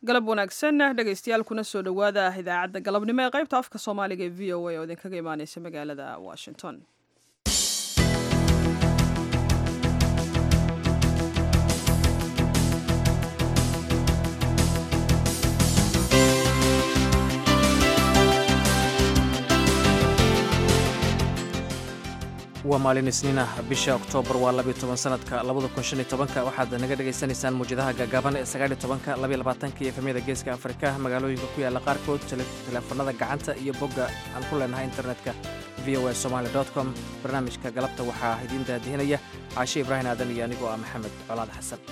galab wanaagsan dhegaystayaal kuna soo dhowaada idaacadda galabnimo ee qaybta afka soomaaliga ee v o a oo idinkaga imaaneysa magaalada washington waa maalin isniinah bisha oktoobar waa labiyo toban sanadka labada kun shan iyo tobanka waxaad naga dhagaysanaysaan muwjadaha gaagaaban ee sagaal iyo tobanka labiyo labaatanka iyo efemyada geeska afrika magaalooyinka ku yaalla qaarkood teleefanada gacanta iyo bogga aan ku leenahay internetka v o a somaali com barnaamijka galabta waxaa idiin daadihinaya caashe ibraahim aadan iyo anigoo ah maxamed colaad xasan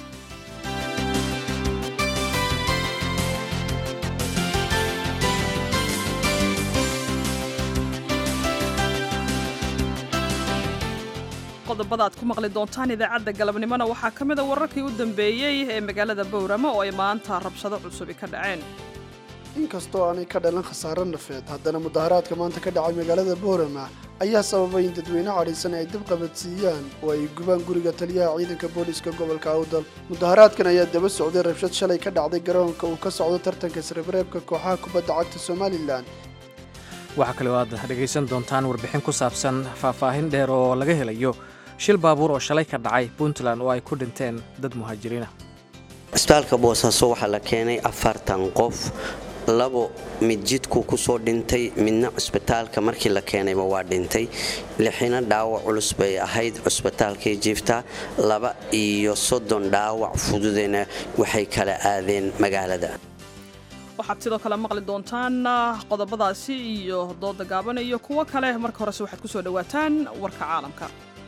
qodobada aad ku maqli doontaan idaacadda galabnimona waxaa ka mid a wararkii u dambeeyey ee magaalada bowrama oo ay maanta rabshado cusubi ka dhaceen inkastoo aanay ka dhalan khasaaro nafeed haddana mudaharaadka maanta ka dhacay magaalada boorama ayaa sababay in dadweyne cadhaysan ay dib qabadsiiyaan oo ay gubaan guriga taliyaha ciidanka booliiska gobolka awdal mudaharaadkan ayaa daba socday rabshad shalay ka dhacday garoonka uu ka socdo tartanka isreebreebka kooxaha kubadda cagta somalilan waxaa kaloo aad dhegaysan doontaan warbixin ku saabsan faahfaahin dheer oo laga helayo shil baabuur oo shalay ka dhacay puntland oo ay ku dhinteen dad muhaajiriina cisbitaalka boosaaso waxaa la keenay afartan qof labo mid jidku ku soo dhintay midna cusbitaalka markii la keenayba waa dhintay lixina dhaawac culus bay ahayd cusbitaalkay jiifta laba iyo soddon dhaawac fududena waxay kala aadeen magaalada waxaad sidoo kale maqli doontaan qodobadaasi iyo dooda gaaban iyo kuwo kale marka horese waxaad ku soo dhowaataan warka caalamka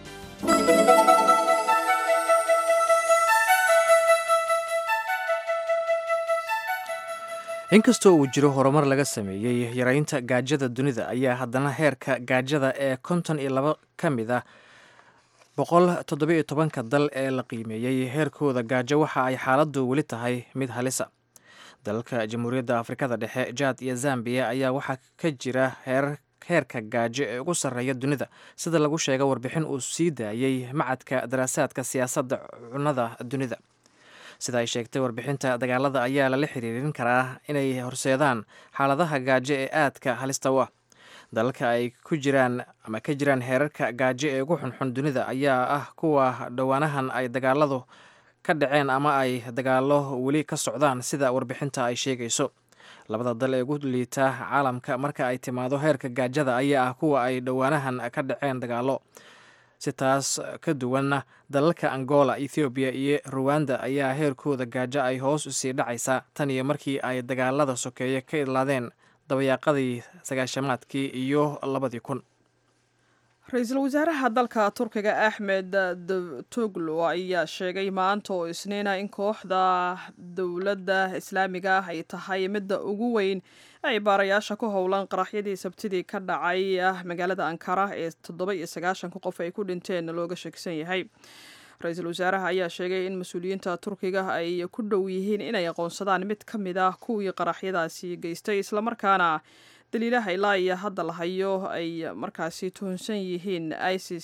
inkastoo uu jiro horumar laga sameeyey yaraynta gaajada dunida ayaa haddana heerka gaajada ee konton iyo laba ka mid ah boqol toddobiyo tobanka dal ee la qiimeeyey heerkooda gaajo waxa ay xaaladdu weli tahay mid halisa dalalka jamhuuriyadda afrikada dhexe jaad iyo zambiya ayaa waxaa ka jira heerka gaajo ee ugu sarreeya dunida sida lagu sheega warbixin uu sii daayey macadka daraasaadka siyaasadda cunnada dunida sida ay sheegtay warbixinta dagaalada ayaa lala xiriirin karaa inay horseedaan xaaladaha gaajo ee aadka halista u ah dalalka ay ku jiraan ama ka jiraan heerarka gaajo ee ugu xunxun dunida ayaa ah kuwa dhowaanahan ay dagaaladu ka dhaceen ama ay dagaalo weli ka socdaan sida warbixinta ay sheegayso labada dal ee ugu liita caalamka marka ay timaado heerka gaajada ayaa ah kuwa ay dhowaanahan ka dhaceen dagaalo si taas ka duwanna dalalka angola ethoobiya iyo ruwanda ayaa heerkooda gaajo ay hoos usii dhacaysaa tan iyo markii ay dagaalada sokeeye ka idlaadeen dabayaaqadii sagaashamaadkii iyo labadii kun ra-iisul wasaaraha dalka turkiga axmed davtoglu ayaa sheegay maanta oo isniina in kooxda dowladda islaamiga ah ay tahay midda ugu weyn ay baarayaasha ku howlan qaraxyadii sabtidii ka dhacay magaalada ankara ee toddoba iyo sagaashanka qof ay ku dhinteen looga sheegsan yahay ra-iisul wasaaraha ayaa sheegay in mas-uuliyiinta turkiga ay ku dhow yihiin inay aqoonsadaan mid ka mid ah kuwii qaraxyadaasi geystay islamarkaana daliilaha ilaa iyo hadda la hayo ay markaasi tuhunsan yihiin isis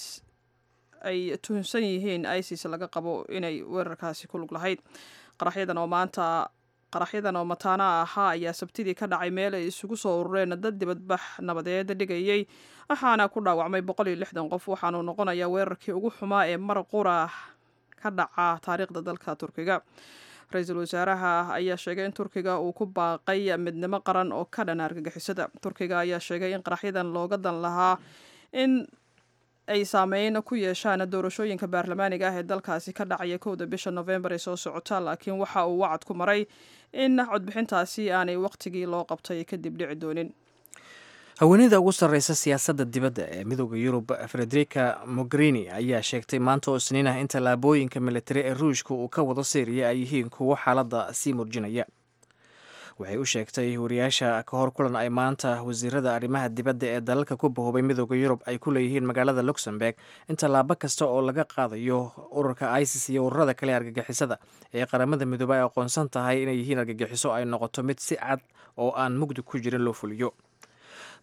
ay tuhunsan yihiin isis laga qabo inay weerarkaasi ku lug lahayd qaraxyadan oo maanta qaraxyadan oo mataana ahaa ayaa sabtidii ka dhacay meel ay isugu soo urureen dad dibadbax nabadeed dhigayay waxaana ku dhaawacmay boqol iyo lixdan qof waxaanuu noqonayaa weerarkii ugu xumaa ee mar qura ka dhaca taariikhda dalka turkiga ra-iisul wasaaraha ayaa sheegay in turkiga uu ku baaqay midnimo qaran oo ka dhan argagixisada turkiga ayaa sheegay in qaraxyadan looga dan lahaa in ay saameyn ku yeeshaan doorashooyinka baarlamaaniga ah ee dalkaasi ka dhacaya kowda bisha novembar ee soo socota laakiin waxa uu wacad ku maray in codbixintaasi aanay waqtigii loo qabtay kadib dhici doonin haweeneyda ugu sarreysa siyaasadda dibadda ee midooda yurub frederica mogherini ayaa sheegtay maanta oo isniin ah in tallaabooyinka militari ee ruushka uu ka wado syriya ay yihiin kuwo xaaladda sii murjinaya waxay u sheegtay wariyaasha ka hor kulan ay maanta wasiirada arrimaha dibadda ee dalalka ku bahoobay midooda yurub ay ku leeyihiin magaalada luxemburg in tallaabo kasta oo laga qaadayo ururka isis iyo ururada kale argagixisada ee qaramada midoobe ay aqoonsan tahay inay yihiin argagixiso ay noqoto mid si cad oo aan mugdi ku jirin loo fuliyo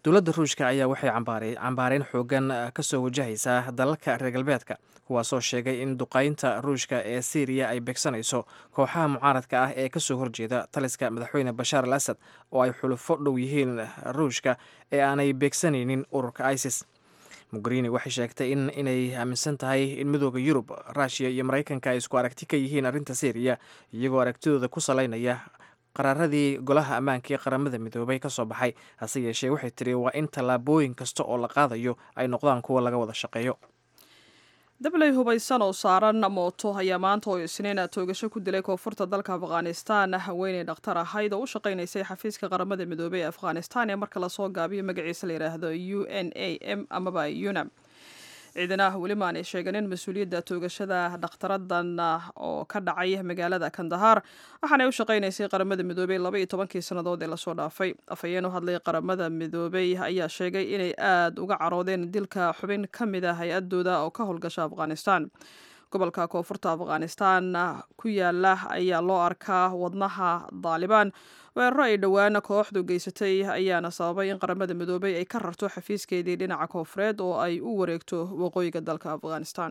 dowladda ruushka ayaa waxay cambaareen xoogan kasoo wajahaysaa dalalka reer galbeedka kuwaasoo sheegay in duqaynta ruushka ee syriya ay beegsanayso kooxaha mucaaradka ah ee kasoo horjeeda taliska madaxweyne bashaar al asad oo ay xulufo dhow yihiin ruushka ee aanay beegsanaynin ururka isis mogherini waxay sheegtay in inay aaminsan tahay in midooda yurub ruushiya iyo maraykanka ay isku aragti ka yihiin arrinta syriya iyagoo aragtidooda ku salaynaya qaraaradii golaha ammaanka ee qaramada midoobay ka soo baxay hase yeeshee waxay tiri waa in tallaabooyin kasta oo la qaadayo ay noqdaan kuwa laga wada shaqeeyo dabley hubaysan oo saaran mooto ayaa maanta oo isniina toogasho ku dilay koonfurta dalka afghanistan haweeney dhakhtar ahayd oo u shaqaynaysay xafiiska qaramada midoobey ee afghanistan ee marka lasoo gaabiyo magaciisa la yidhaahdo u n a m amaba unam ciidanaha weli ma aanay sheeganin mas-uuliyadda toogashada dhakhtaradan oo ka dhacay magaalada kandahar waxaanay u shaqaynaysay qaramada midoobey laba iyo tobankii sannadood ee lasoo dhaafay afhayeen u hadlay qaramada midoobey ayaa sheegay inay aada uga caroodeen dilka xubin ka mid a hay-adooda oo ka howlgasha afghanistan gobolka koonfurta afghanistan ku yaala ayaa loo arkaa wadnaha daalibaan weeraro ay dhowaan kooxdu geysatay ayaana sababay in qaramada midoobey ay ka rarto xafiiskeedii dhinaca koonfureed oo ay u wareegto waqooyiga dalka afghanistan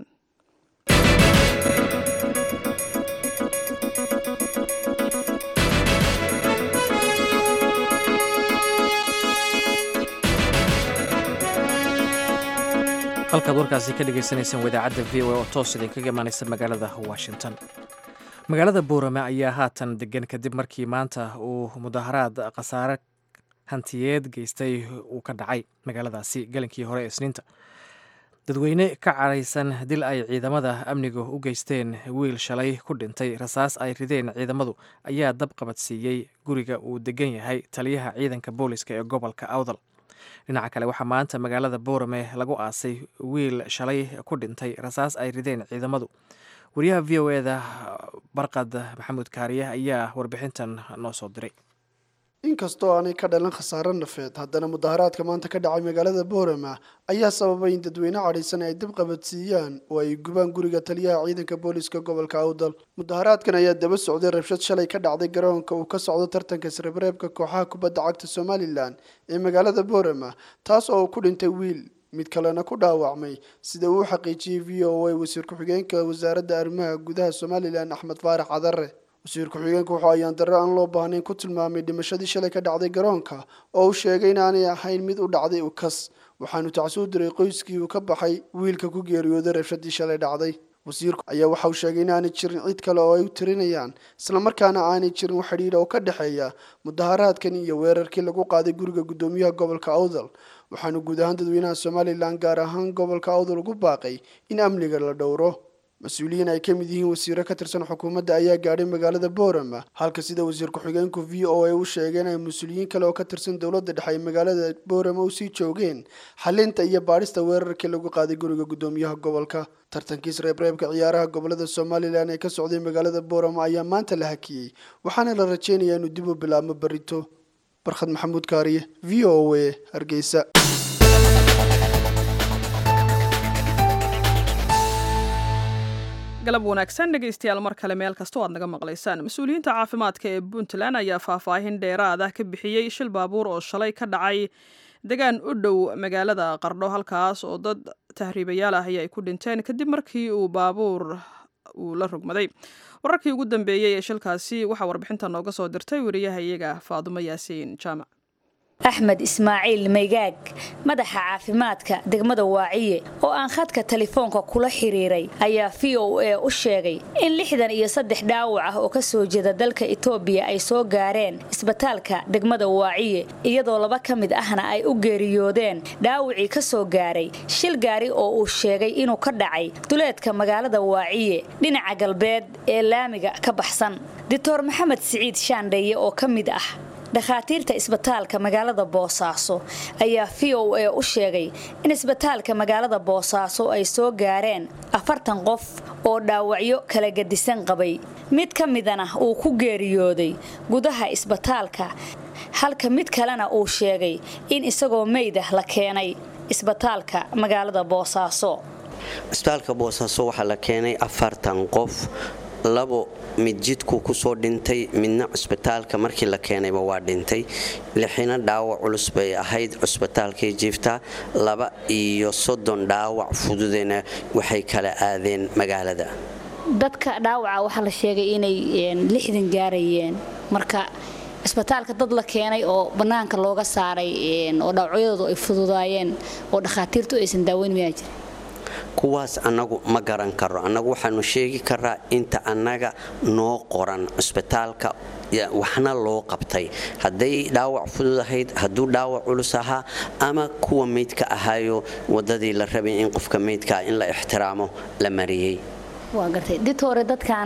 halkaad warkaasi ka dhagaysanaysaan wadaacadda v o oo toos idinkaga imaanaysa magaalada washington magaalada boorame ayaa haatan degan kadib markii maanta uu mudaharaad khasaare hantiyeed geystay uu ka dhacay magaaladaasi galinkii hore ee isniinta dadweyne ka caraysan dil ay ciidamada amniga u geysteen wiil shalay ku dhintay rasaas ay rideen ciidamadu ayaa dab qabadsiiyey guriga uu degan yahay taliyaha ciidanka booliska ee gobolka awdal dhinaca kale waxaa maanta magaalada boorame lagu aasay wiil shalay ku dhintay rasaas ay rideen ciidamadu wariyaha v o eda barqad maxamuud kaariye ayaa warbixintan noo soo diray inkastoo aanay ka dhalan khasaare nafeed haddana mudaharaadka maanta ka dhacay magaalada boorama ayaa sababay in dadweyne cadhaysan ay dib qabadsiiyaan oo ay gubaan guriga taliyaha ciidanka booliska gobolka awdal mudaharaadkan ayaa daba socday rabshad shalay ka dhacday garoonka uu ka socdo tartanka isreebreebka kooxaha kubadda cagta somalilan ee magaalada boorama taas oo ku dhintay wiil mid kalena ku dhaawacmay sida uu xaqiijiyey v o a wasiir ku-xigeenka wasaaradda arrimaha gudaha somalilan axmed faarax cadare wasiir ku-xigeenku wuxuu ayaan darre aan loo baahnayn ku tilmaamay dhimashadii shalay ka dhacday garoonka oo uu sheegay inaanay ahayn mid u dhacday ukas waxaanu tacsuu diray qoyskii uu ka baxay wiilka ku geeriyooday rabshadii shalay dhacday wasiirku ayaa waxa uu sheegay inaanay jirin cid kale oo ay u tirinayaan islamarkaana aanay jirin wax xidhiidha oo ka dhexeeya mudaharaadkan iyo weerarkii lagu qaaday guriga guddoomiyaha gobolka awdal waxaanu guud ahaan dadweynaha somalilan gaar ahaan gobolka awdal ugu baaqay in amniga la dhowro mas-uuliyiin ay ka mid yihiin wasiiro ka tirsan xukuumadda ayaa gaadhay magaalada boorama halka sida wasiir ku-xigeenku v o a u sheegeen ay mas-uuliyiin kale oo ka tirsan dowladda dhexe ay magaalada boorama usii joogeen xalinta iyo baadhista weerarkii lagu qaaday guriga guddoomiyaha gobolka tartankiis reebreebka ciyaaraha gobolada somalilan ee ka socday magaalada boorama ayaa maanta la hakiyey waxaana la rajeynayaa inuu dib u bilaabmo berito barkhad maxamuud kaariye v o a hargeysa galab wanaagsan dhegaystayaal mar kale meel kasta o aad naga maqlaysaan mas-uuliyiinta caafimaadka ee puntland ayaa faahfaahin dheeraad ah ka bixiyey shil baabuur oo shalay ka dhacay degaan u dhow magaalada qardho halkaas oo dad tahriibayaal ah ay ku dhinteen kadib markii uu baabuur uu la rogmaday wararkii ugu dambeeyey ee shilkaasi waxaa warbixinta nooga soo dirtay wariyaha iyaga faadumo yaasiin jaamac axmed ismaaciil maygaag madaxa caafimaadka degmada waaciye oo aan khadka telefoonka kula xiriiray ayaa v o a u sheegay in lixdan iyo saddex dhaawac ah oo ka soo jeeda dalka etoobiya ay soo gaareen isbitaalka degmada waaciye iyadoo laba ka mid ahna ay u geeriyoodeen dhaawacii ka soo gaaray shil gaari oo uu sheegay inuu ka dhacay duleedka magaalada waaciye dhinaca galbeed ee laamiga ka baxsan doctor maxamed siciid shaandheeye oo ka mid ah dhakhaatiirta isbitaalka magaalada boosaaso ayaa v o a u sheegay in isbitaalka magaalada boosaaso ay soo gaareen afartan qof oo dhaawacyo kala gedisan qabay mid ka midana uu ku geeriyooday gudaha isbitaalka halka mid kalena uu sheegay in isagoo meydah la keenay isbitaalka magaalada boosaaso isbitaalka boosaaso waxaa la keenay afartan qof labo mid jidkuu kusoo dhintay midna cusbitaalka markii la keenayba waa dhintay lixina dhaawac culus bay ahayd cusbitaalkay jiiftaa laba iyo soddon dhaawac fududena waxay kala aadeen magaalada dadka dhaawaca waxaa la sheegay inay lixdan gaarayeen marka cisbitaalka dad la keenay oo bannaanka looga saaray oo dhaawacyadoodu ay fududaayeen oo dhakhaatiirtu aysan daaweyn mayaa jira kuwaas annagu ma garan karo annagu waxaanu sheegi karaa inta annaga noo qoran cusbitaalka waxna loo qabtay hadday dhaawac fudud ahayd hadduu dhaawac culus ahaa ama kuwa meydka ahaayo waddadii la rabay in qofka meydkaa in la ixtiraamo la mariyey waa gartay did hore dadkan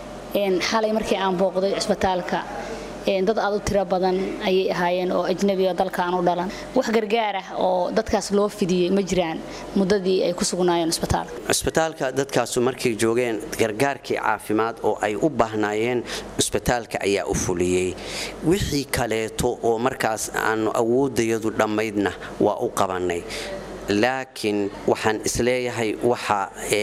xalay markii aan booqday cisbitaalka dad aad u tiro badan ayay ahaayeen oo ajnabiga dalkaan u dhalan wax gargaar ah oo dadkaas loo fidiyey ma jiraan muddadii ay ku sugnaayeen cisbitaalka cisbitaalka dadkaasu markay joogeen gargaarkii caafimaad oo ay u baahnaayeen cisbitaalka ayaa u fuliyey wixii kaleeto oo markaas aanu awooddayadu dhammaydna waa u qabannay laakiin waxaan isleeyahay waxa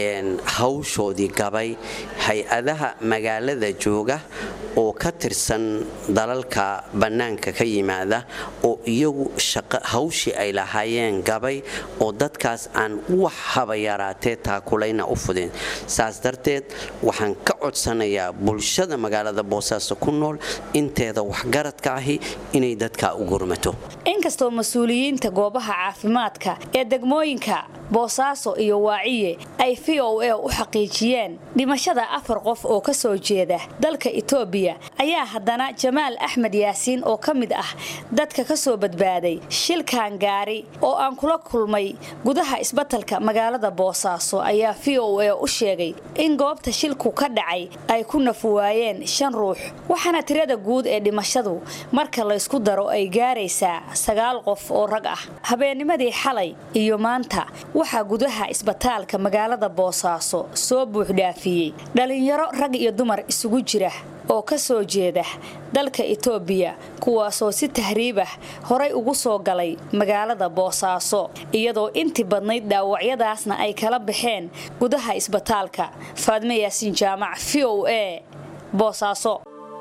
hawshoodii gabay hay-adaha magaalada jooga oo ka tirsan dalalka bannaanka ka yimaada oo iyagu hawshii ay lahaayeen gabay oo dadkaas aan wax haba yaraatee taakulayna u fudin saas darteed waxaan ka codsanayaa bulshada magaalada boosaaso ku nool inteeda waxgaradka ahi inay dadkaa u gurmato inkastoo mas-uuliyiinta goobaha caafimaadka ee degmooyinka boosaaso iyo waaciye ay v o a u xaqiijiyeen dhimashada afar qof oo ka soo jeeda dalka etoobiya ayaa haddana jamaal axmed yaasiin oo ka mid ah dadka ka soo badbaaday shilkan gaari oo aan kula kulmay gudaha isbatalka magaalada boosaaso ayaa v o a u sheegay in goobta shilku ka dhacay ay ku nafwaayeen shan ruux waxaana tirada guud ee dhimashadu marka laysku daro ay gaaraysaa sagaal qof oo rag ah habeennimadii xalay iyo maanta waxaa gudaha isbitaalka magaalada boosaaso soo buuxdhaafiyey dhallinyaro rag iyo dumar isugu jira oo ka soo jeeda dalka etoobiya kuwaasoo si tahriibah horay ugu soo galay magaalada boosaaso iyadoo intii badnayd dhaawacyadaasna ay kala baxeen gudaha isbitaalka faadme yaasiin jaamac v o a boosaaso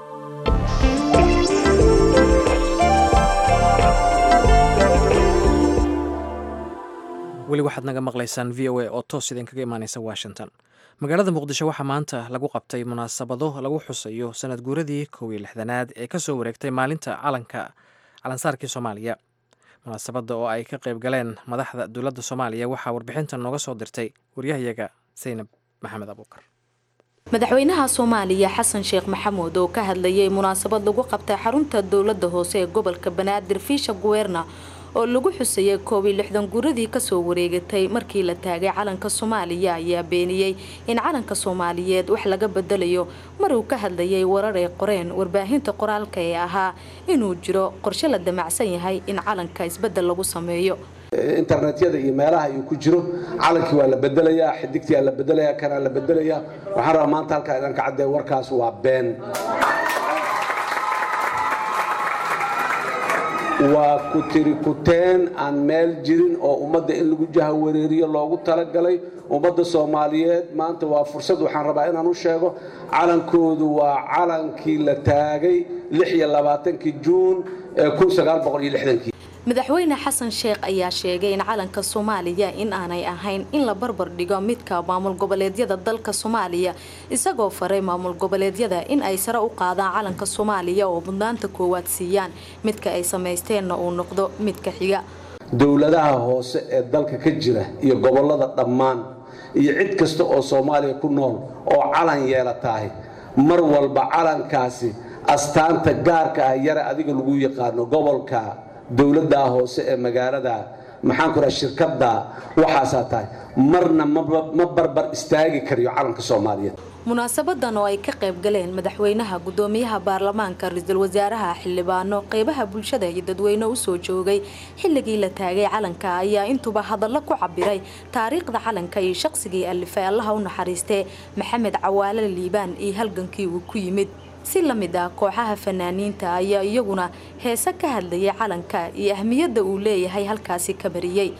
weli waxaad naga maqlaysaan v o a oo toos idinkaga imaanaysa washington magaalada muqdisho waxaa maanta lagu qabtay munaasabado lagu xusayo sanad guuradii kow iyo lixdanaad ee kasoo wareegtay maalinta calanka calansaarkii soomaaliya munaasabadda oo ay ka qayb galeen madaxda dowladda soomaaliya waxaa warbixinta nooga soo dirtay waryahayaga saynab maxamed abuukar madaxweynaha soomaaliya xasan sheekh maxamuud oo ka hadlayay munaasabad lagu qabtay xarunta dowladda hoose ee gobolka banaadir fiisha guweerna oo lagu xusayay koob iyo lixdan guuradii kasoo wareegatay markii la taagay calanka soomaaliya ayaa beeniyey in calanka soomaaliyeed wax laga bedelayo mar uu ka hadlayay warar ay qoreen warbaahinta qoraalka ee ahaa inuu jiro qorshe la damacsan yahay in calanka isbedel lagu sameeyo internetyada iyo meelaha uu ku jiro calankii waa la bedelayaa xidigtii aa la bedelayaa kanaa la bedelayaa waxaan rabaa maanta halkaa idan ka caddee warkaas waa been waa ku tiri kuteen aan meel jirin oo ummadda in lagu jahawareeriyo loogu talagalay ummadda soomaaliyeed maanta waa fursad waxaan rabaa inaan u sheego calankoodu waa calankii la taagay kii juun ee madaxweyne xasan sheekh ayaa sheegay in calanka soomaaliya in aanay ahayn in la barbar dhigo midka maamul goboleedyada dalka soomaaliya isagoo faray maamul goboleedyada in ay sare u qaadaan calanka soomaaliya oo mudnaanta koowaad siiyaan midka ay samaysteenna uu noqdo midka xiga dowladaha hoose ee dalka ka jira iyo gobolada dhammaan iyo cid kasta oo soomaaliya ku nool oo calan yeelatahay mar walba calankaasi astaanta gaarka ah yare adiga lagu yaqaano gobolka dowladdaa hoose ee magaalada maxaan ku raha shirkadda waxaasaa tahay marna ma barbar istaagi kariyo calanka soomaaliyeed munaasabadan oo ay ka qayb galeen madaxweynaha gudoomiyaha baarlamaanka ra-iisul wasaaraha xildhibaano qeybaha bulshada iyo dadweyne usoo joogay xilligii la taagay calanka ayaa intuba hadallo ku cabiray taariikhda calanka iyo shaqsigii alifay allaha u naxariistee maxamed cawaale liibaan iyo halgankii uu ku yimid si la mid ah kooxaha fanaaniinta ayaa iyaguna heese ka hadlayay calanka iyo ahmiyadda uu leeyahay halkaasi ka bariyey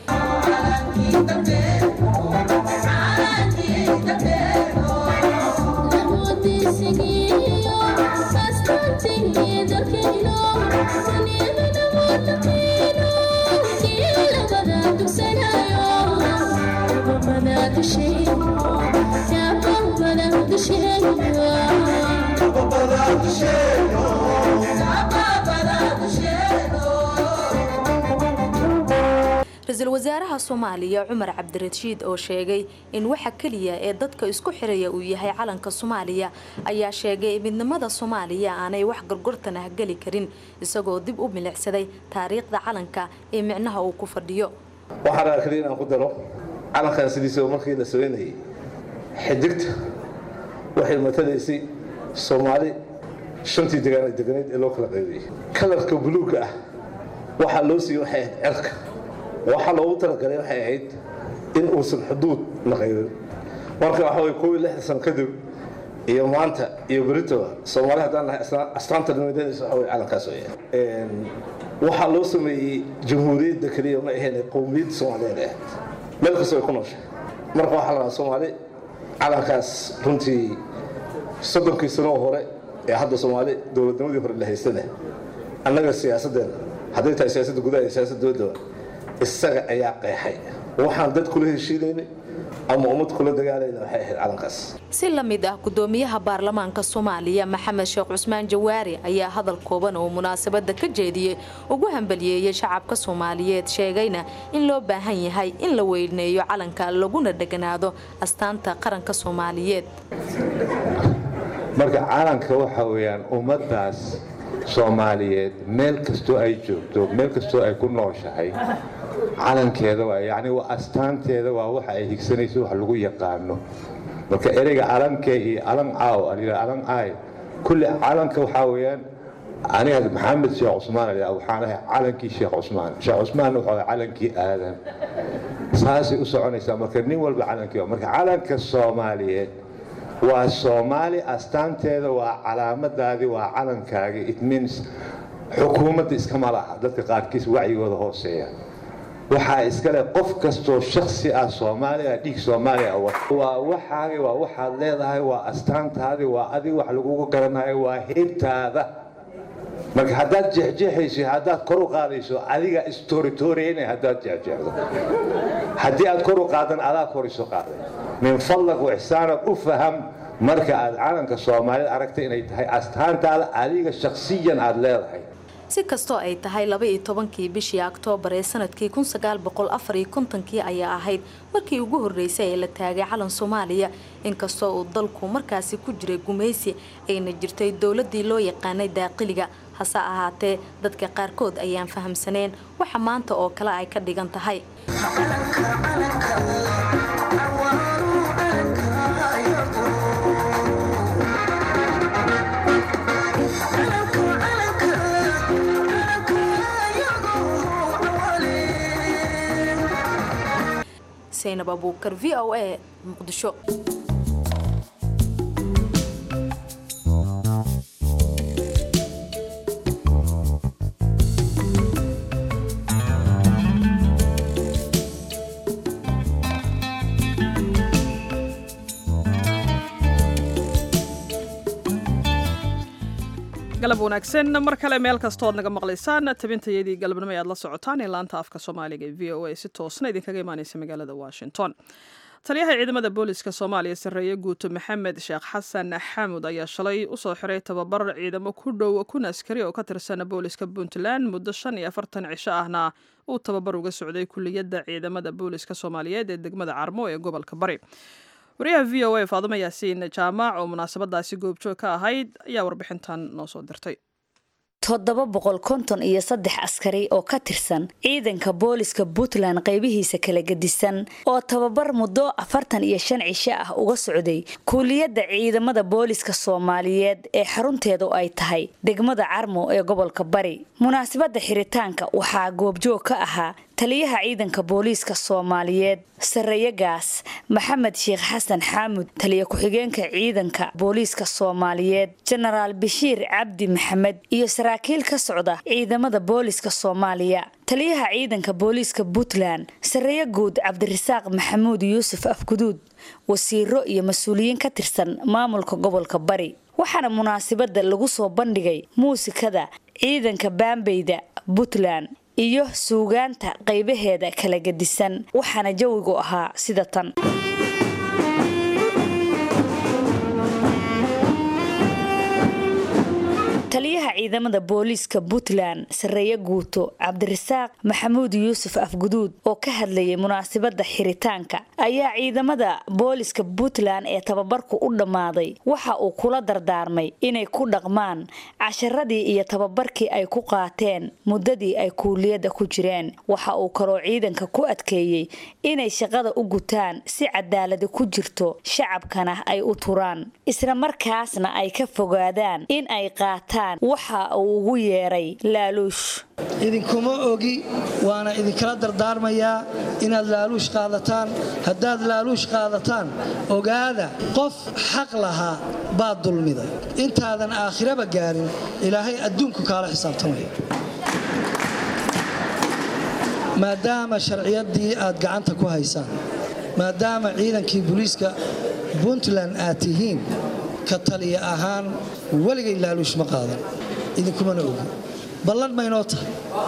ra-iisul wasaaraha soomaaliya cumar cabdirashiid oo sheegay in waxa keliya ee dadka isku xiraya uu yahay calanka soomaaliya ayaa sheegay midnimada soomaaliya aanay wax gorgortan ah geli karin isagoo dib u milicsaday taariikhda calanka ee micnaha uu ku fadhiyo waxaan rabaa kaliya inaan ku daro calankan sidiisaba markii la sameynayay xidigta waxay matalaysay soomaali shantii degaan deganeed ee loo kala qaybiyey kalarka buluugga ah waxaa loo siiyey waxay ahayd cerka waxaa loogu talagalay waxay ahayd in uusan xuduud la qaybin marka waxa way koob iyo lixdan sano kadib iyo maanta iyo beritoba soomaali haddaan nahay astaanta nimadeedaysa waxa way calankaas weeyaan waxaa loo sameeyey jamhuuriyadda keliya ma ahayn qowmiyadda soomaaliyeed ahayd meel kastoo ay ku nooshay marka waxaa la rabaa soomaali calankaas runtii soddonkii sanoo hore ee hadda soomaali dowladnimadii hore la haystana annaga siyaasaddeena hadday tahay siyaasadda gudaha iyo siyaasadda dowladda isaga ayaa qeexay waxaan dad kula heshiinaynay ama ummad kula dagaalayna waxay ahayd calankaas si la mid ah gudoomiyaha baarlamaanka soomaaliya maxamed sheekh cusmaan jawaari ayaa hadal kooban oo munaasabada ka jeediyey ugu hambaliyeeyey shacabka soomaaliyeed sheegayna in loo baahan yahay in la weyneeyo calanka laguna dheganaado astaanta qaranka soomaaliyeed marka calanka waxa weyaan ummadaas soomaaliyeed meel kastoo ay joogto meel kastoo ay ku nooshahay calankeeda waa yani waa astaanteeda waa waxa ay higsanayso wax lagu yaqaano marka ereyga calankee iyo calan caaw calan caay kulli calanka waxaa weeyaan aniga maxamed sheekh cusmaan waxaan ahay calankii sheekh cusmaan sheekh cusmaan wuxuu ahay calankii aadan saasay u soconaysaa marka nin walba calankii marka calanka soomaaliyeed waa soomaali astaanteeda waa calaamadaadii waa calankaagii it means xukuumadda iskama laha dadka qaarkiis wacyigooda hooseeya waxaa iskale qof kastoo shaksi ah soomaaliya dhiig soomaaliya waa waxaagi waa waxaad leedahay waa astaantaadii waa adig wax lagugu garanayo waa heybtaada marka haddaad jeexjeexayso haddaad kor u qaadayso adiga istoritoreyna haddaad jeexjeexdo haddii aad kor u qaadan adaa kor isu qaaday min fadlak wixsaanad u faham marka aad calanka soomaalida aragtay inay tahay astaantaada adiga shakhsiyan aad leedahay si kastoo ay tahay laba-iyo tobankii bishii oktoobar ee sanadkii kun sagaal boqol afar iyo kontonkii ayaa ahayd markii ugu horreysay ee la taagay calan soomaaliya inkastoo uu dalku markaasi ku jiray gumaysi ayna jirtay dowladii loo yaqaanay daaqiliga hase ahaatee dadka qaarkood ayaan fahamsaneen waxa maanta oo kale ay ka dhigan tahay saynab abuukar v o a muqdisho galab wanaagsan mar kale meel kastood naga maqlaysaan tabintayadii galabnimo aad la socotaan ee laanta afka soomaaliga ee v o a si toosna idinkaga imaaneysa magaalada washington taliyaha ciidamada booliska soomaaliya sarreeye guuto maxamed sheekh xasan xamud ayaa shalay usoo xiray tababar ciidamo ku dhow kun askari oo ka tirsan booliska puntland muddo shan iyo afartan cisho ahna uu tababar uga socday kuliyadda ciidamada booliska soomaaliyeed ee degmada carmo ee gobolka bari wariyaha v o a faadumo yaasiin jaamac oo munaasabadaasi goobjoog ka ahayd ayaa warbixintan noo soo dirtay toddoba boqol konton iyo saddex askari oo ka tirsan ciidanka booliska puntland qaybihiisa kala gedisan oo tababar muddo afartan iyo shan cisho ah uga socday kuuliyadda ciidamada booliska soomaaliyeed ee xarunteedu ay tahay degmada carmo ee gobolka bari munaasabadda xiritaanka waxaa goobjoog ka ahaa taliyaha ciidanka booliiska soomaaliyeed sarreeyagaas maxamed sheekh xasan xaamud taliya ku-xigeenka ciidanka booliiska soomaaliyeed jenaraal bashiir cabdi maxamed iyo saraakiil ka socda ciidamada booliiska soomaaliya taliyaha ciidanka booliiska puntland sarreeye guud cabdirasaaq maxamuud yuusuf afguduud wasiiro iyo mas-uuliyiin ka tirsan maamulka gobolka bari waxaana munaasabada lagu soo bandhigay muusikada ciidanka baambeyda puntland iyo suugaanta qaybaheeda kala gedisan waxaana jawigu ahaa sida tan taliyaha ciidamada booliiska puntland sarreeye guuto cabdirasaaq maxamuud yuusuf afguduud oo ka hadlayay munaasabada xiritaanka ayaa ciidamada booliiska puntland ee tababarku u dhammaaday waxa uu kula dardaarmay inay ku dhaqmaan casharadii iyo tababarkii ay ku qaateen muddadii ay kuuliyadda ku jireen waxa uu kaloo ciidanka ku adkeeyey inay shaqada u gutaan si cadaaladi ku jirto shacabkana ay u turaan isla markaasna ay ka fogaadaan in ay qaataan waxa uu ugu yeeray laaluush idinkuma ogi waana idinkala dardaarmayaa inaad laaluush qaadataan haddaad laaluush qaadataan ogaada qof xaq lahaa baad dulmiday intaadan aakhiraba gaarin ilaahay adduunku kaala xisaabtamaya maadaama sharciyaddii aad gacanta ku haysaan maadaama ciidankii booliiska puntland aad tihiin ka taliya ahaan weligay laaluush ma qaadan idinkumana ogi ballan maynoo tahay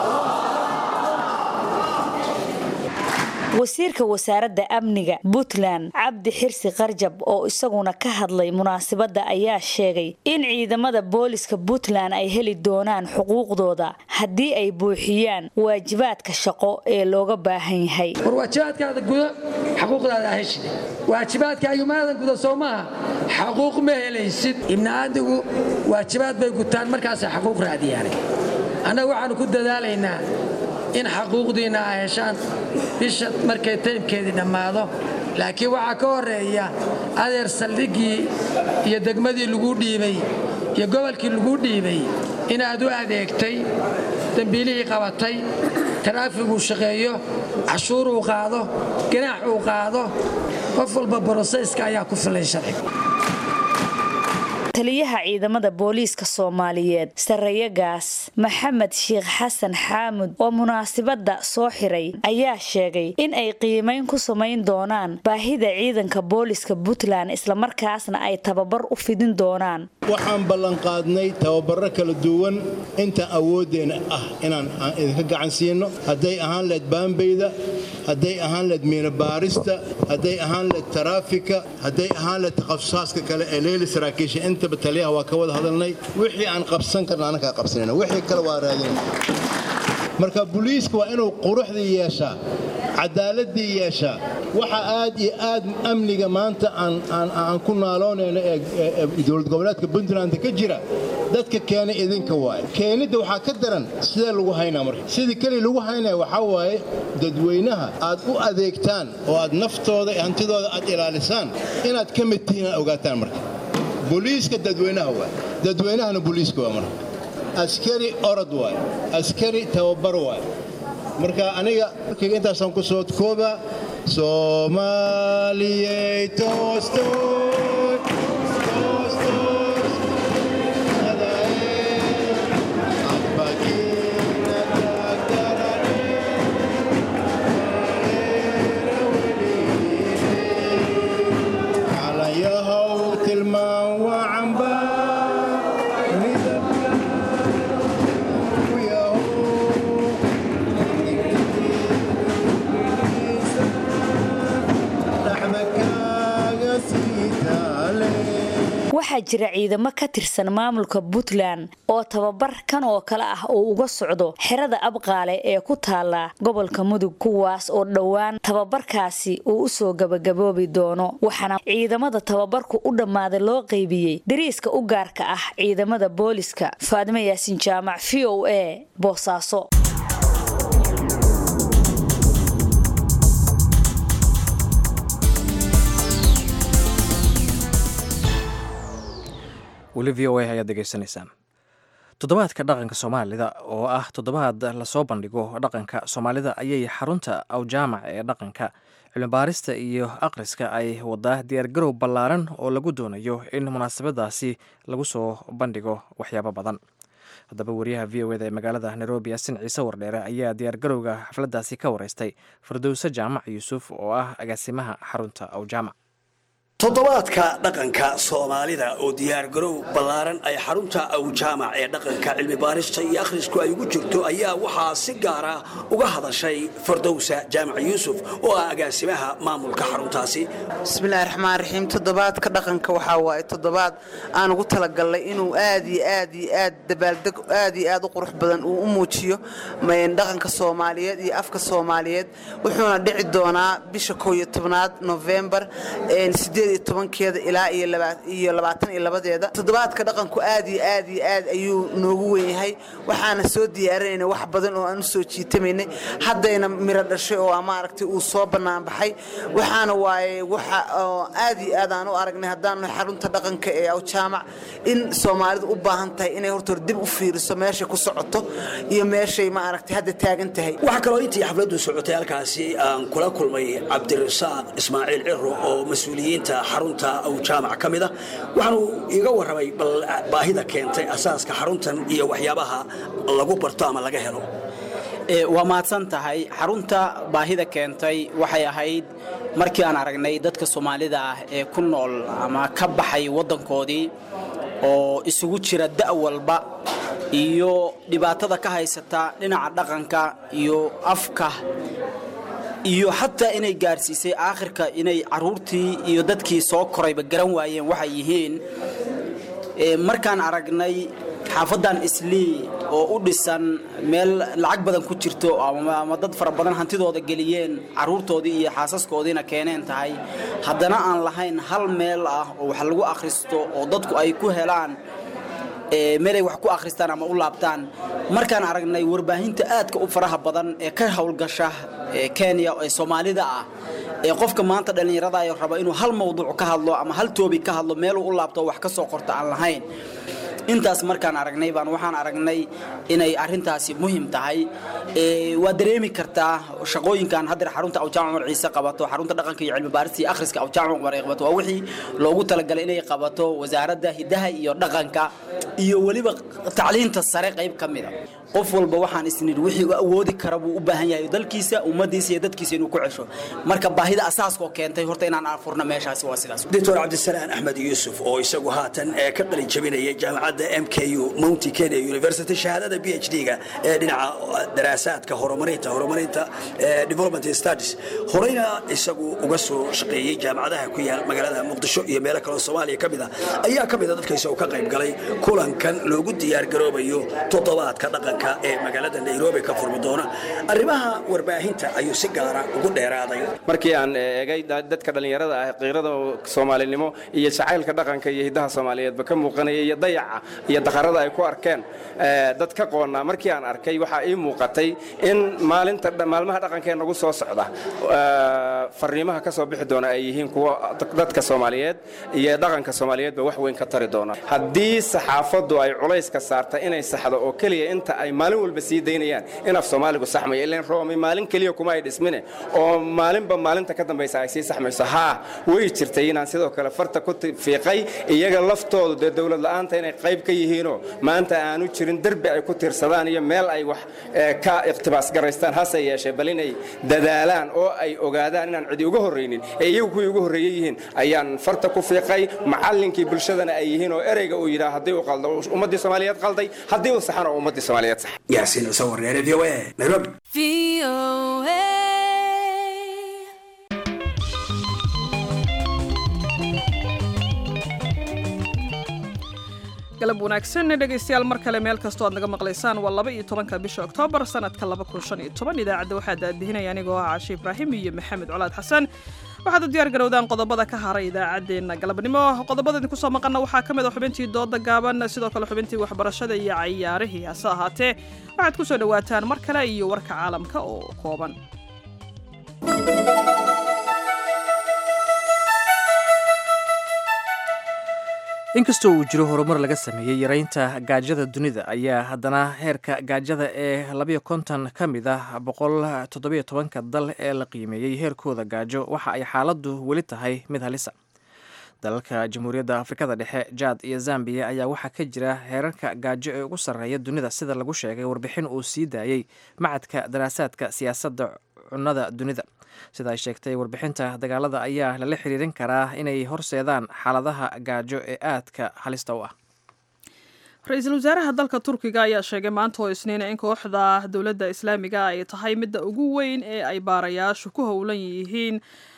wasiirka wasaaradda amniga puntland cabdi xirsi qarjab oo isaguna ka hadlay munaasabadda ayaa sheegay in ciidamada booliska puntland ay heli doonaan xuquuqdooda haddii ay buuxiyaan waajibaadka shaqo ee looga baahan yahay war waajibaadkaada guda xaquuqdaada heshide waajibaadkaaga maadan guda soo maaha xaquuq ma helaysid ibniaadigu waajibaad bay gutaan markaasay xaquuq raadiyaan annaga waxaannu ku dadaalaynaa in xaquuqdiinna a heshaan bisha markay taymkeedii dhammaado laakiin waxaa ka horreeya adeer saldhiggii iyo degmadii lagu dhiibay iyo gobolkii lagu dhiibay inaad u adeegtay dembiilihii qabatay taraafiguu shaqeeyo cashuuruu qaado ganaax uu qaado qof walba borosayska ayaa ku filan sharciga taliyaha ciidamada booliiska soomaaliyeed sarreeyagaas maxamed sheekh xasan xaamud oo munaasabadda soo xiray ayaa sheegay in ay qiimayn ku samayn doonaan baahida ciidanka booliiska puntland islamarkaasna ay tababar u fidin doonaan waxaan ballanqaadnay tababarro kala duwan inta awooddeenna ah inaan idinka gacan siino hadday ahaan leed baambeyda hadday ahaan leed miinabaarista hadday ahaan leed taraafika hadday ahaan leed takhasusaadka kale ee leeli saraakiisha intaba taliyaha waa ka wada hadalnay wixii aan qabsan karna annakaa qabsanayna wixii kale waa raadinayna marka buliiska waa inuu quruxdii yeeshaa cadaaladii yeeshaa waxa aad iyo aad amniga maanta aan ku naaloonayno ee dowlad goboleedka puntland ka jira dadka keenay idinka waaye keenidda waxaa ka daran sidee lagu haynaa marka sidii keli lagu haynaya waxaa waaye dadweynaha aad u adeegtaan oo aad naftooda iyo hantidooda aad ilaalisaan inaad ka mid tihiin aad ogaataan marka buliiska dadweynaha waay dadweynahana buliiska waa marka askari orod waay askari tababar waay marka aniga markayga intaasaan ku soo kooba soomaaliyey toostood waxaa jira ciidamo ka tirsan maamulka puntland oo tababar kan oo kale ah uu uga socdo xerada abqaale ee ku taala gobolka mudug kuwaas oo dhowaan tababarkaasi uu usoo gabagaboobi doono waxaana ciidamada tababarku u dhammaaday loo qaybiyey dariiska u gaarka ah ciidamada booliska faadimo yaasin jaamac v o a boosaaso weli v o a ayaad degeysanaysaan toddobaadka dhaqanka soomaalida oo ah toddobaad lasoo bandhigo dhaqanka soomaalida ayay xarunta awjaamac ee dhaqanka cilmibaarista iyo akhriska ay wadaa diyaargarow ballaaran oo lagu doonayo in munaasabadaasi lagu soo bandhigo waxyaabo badan haddaba wariyaha v o eda ee magaalada nairobi asin ciise wardheere ayaa diyaargarowga xafladdaasi ka wareystay firdowse jaamac yuusuf oo ah agaasimaha xarunta awjaamac toddobaadka dhaqanka soomaalida oo diyaargarow ballaaran ay xarunta awjaamac ee dhaqanka cilmibaarista iyo akhrisku ay ugu jirto ayaa waxaa si gaara uga hadashay fardowsa jaamac yuusuf oo ah agaasimaha maamulka xaruntaasi bismillahi raxmaan raxiim toddobaadka dhaqanka waxaa waaye toddobaad aan ugu talagalnay inuu aad iyo aad iyo aad dabaaldeg aad iyo aad u qurux badan uu u muujiyo dhaqanka soomaaliyeed iyo afka soomaaliyeed wuxuuna dhici doonaa bisha koow iyo tobnaad nofembar tobankeeda ilaa iyo labaatan iyo labadeeda toddobaadka dhaqanku aad iyo aad iyo aad ayuu noogu wen yahay waxaana soo diyaarinayna wax badan oo aan u soo jiitamaynay haddayna miro dhashay oo maaragtay uu soo banaanbaxay waxaana waaye waxa aad iyo aad aan u aragnay haddaanu xarunta dhaqanka ee awjaamac in soomaalidu u baahan tahay inay horta dib u fiiriso meeshay ku socoto iyo meeshay maaragtay hadda taagan tahay waxaa kaloo intii xafladdu socotay halkaasi aan kula kulmay cabdirasaaq ismaaciil ciro oo mas-uuliyiinta xarunta awjaamac ka mid a waxaanuu iiga warramay bal baahida keentay asaaska xaruntan iyo waxyaabaha lagu barto ama laga helo waa mahadsan tahay xarunta baahida keentay waxay ahayd markii aan aragnay dadka soomaalida ah ee ku nool ama ka baxay waddankoodii oo isugu jira da' walba iyo dhibaatada ka haysata dhinaca dhaqanka iyo afka iyo xataa inay gaarsiisay aakhirka inay caruurtii iyo dadkii soo korayba garan waayeen waxay yihiin markaan aragnay xaafaddan islii oo u dhisan meel lacag badan ku jirto ama dad fara badan hantidooda geliyeen caruurtoodii iyo xaasaskoodiina keeneen tahay haddana aan lahayn hal meel ah oo wax lagu akhristo oo dadku ay ku helaan meelay wax ku akhristaan ama u laabtaan markaan aragnay warbaahinta aadka u faraha badan ee ka howlgasha kenya ee soomaalida ah ee qofka maanta dhallinyaradayo raba inuu hal mawduuc ka hadlo ama hal toobi ka hadlo meeluu u laabto wax ka soo qorta aan lahayn intaas markaan aragnay baan waxaan aragnay inay arintaasi muhim tahay waa dareemi kartaa shaqooyinkan haddeer xarunta awjaamac umar ciise qabato xarunta dhaqanka iyo cilmi baarista iyo akhriska awjaamac umar ay qabato waa wixii loogu talagalay inay qabato wasaaradda hidaha iyo dhaqanka iyo weliba tacliinta sare qayb ka mida qof walba waxaan isnidhi wixii u awoodi kara buu u baahan yahay dalkiisa ummadiisa iyo dadkiisa inuu ku cesho marka baahida asaaskoo keentay horta inaan afurno meeshaasi waa sidaas doctor cabdisalaan axmed yuusuf oo isagu haatan ee ka qalin jabinaya jaamacadda m k u mounty kenya university shahaadada b h d-ga ee dhinaca daraasaadka horumarinta horumarinta development studies horeyna isagu uga soo shaqeeyey jaamacadaha ku yaal magaalada muqdisho iyo meelo kaloo soomaaliya ka mid a ayaa ka mid a dadka isagu ka qayb galay kulankan loogu diyaargaroobayo toddobaadka dhaqanka ee magaalada nairobi ka furmi doona arrimaha warbaahinta ayuu si gaara ugu dheeraaday markii aan eegay dadka dhallinyarada ah qiirada soomaalinimo iyo jacaylka dhaqanka iyo hiddaha soomaaliyeedba ka muuqanaya iyo dayaca iyo daqarada ay ku arkeen dad ka qoonnaa markii aan arkay waxaa ii muuqatay in maalinta maalmaha dhaqankee nagu soo socda fariimaha ka soo bixi doona ay yihiin kuwa dadka soomaaliyeed iyo dhaqanka soomaaliyeedba wax weyn ka tari doona haddii saxaafaddu ay culayska saarta inay saxdo oo keliya inta ay maalin walba sii daynayaan in af soomaaligu saxmayo ilan roomi maalin keliya kuma ay dhismine oo maalinba maalinta ka dambaysa ay sii saxmayso haa way jirtay inaan sidoo kale farta ku fiiqay iyaga laftoodu dee dowlad la'aanta inay qayb ka yihiinoo maanta aanu jirin derbi ay ku tiirsadaan iyo meel ay wax ka iqtibaas garaystaan hase yeeshee bal inay dadaalaan oo ay ogaadaan inaan cidi uga horraynin ee iyagu kuwii uga horreeye yihiin ayaan farta ku fiiqay macallinkii bulshadana ay yihiin oo ereyga uu yidhaah haddii uu qaldo ummaddii soomaaliyeed qalday haddii uu saxan oo ummaddii soomaaliyeed sax yaasiin cusoo warneere v o a nairobi galab wanaagsan dhegaystayaal mar kale meel kastoo aad naga maqlaysaan waa laba iyo tobanka bisha oktoobar sanadka laba kun shan iyo toban idaacadda waxaa daadihinaya anigoo ah cashe ibraahim iyo maxamed colaad xasan waxaad u diyaar garowdaan qodobada ka haray idaacaddeenna galabnimo qodobada idinku soo maqanna waxaa ka mid a xubintii dooda gaaban sidoo kale xubintii waxbarashada iyo cayaarihii hase ahaatee waxaad ku soo dhowaataan mar kale iyo warka caalamka oo kooban inkastoo uu jiro horumar laga sameeyey yaraynta gaajada dunida ayaa haddana heerka gaajada ee labayo konton ka mid ah boqol toddobiyo tobanka dal ee la qiimeeyey heerkooda gaajo waxa ay xaaladdu weli tahay mid halisa dalalka jamhuuriyadda afrikada dhexe jaad iyo zambiya ayaa waxaa ka jira heerarka gaajo ee ugu sarreeya dunida sida lagu sheegay warbixin uu sii daayey macadka daraasaadka siyaasadda cunnada dunida sida ay sheegtay warbixinta dagaalada ayaa lala xiriirin karaa inay horseedaan xaaladaha gaajo ee aadka halista u ah ra-iisul wasaaraha dalka turkiga ayaa sheegay maanta oo isniina in kooxda dowladda islaamiga ay tahay midda ugu weyn ee ay baarayaashu ku howlan yihiin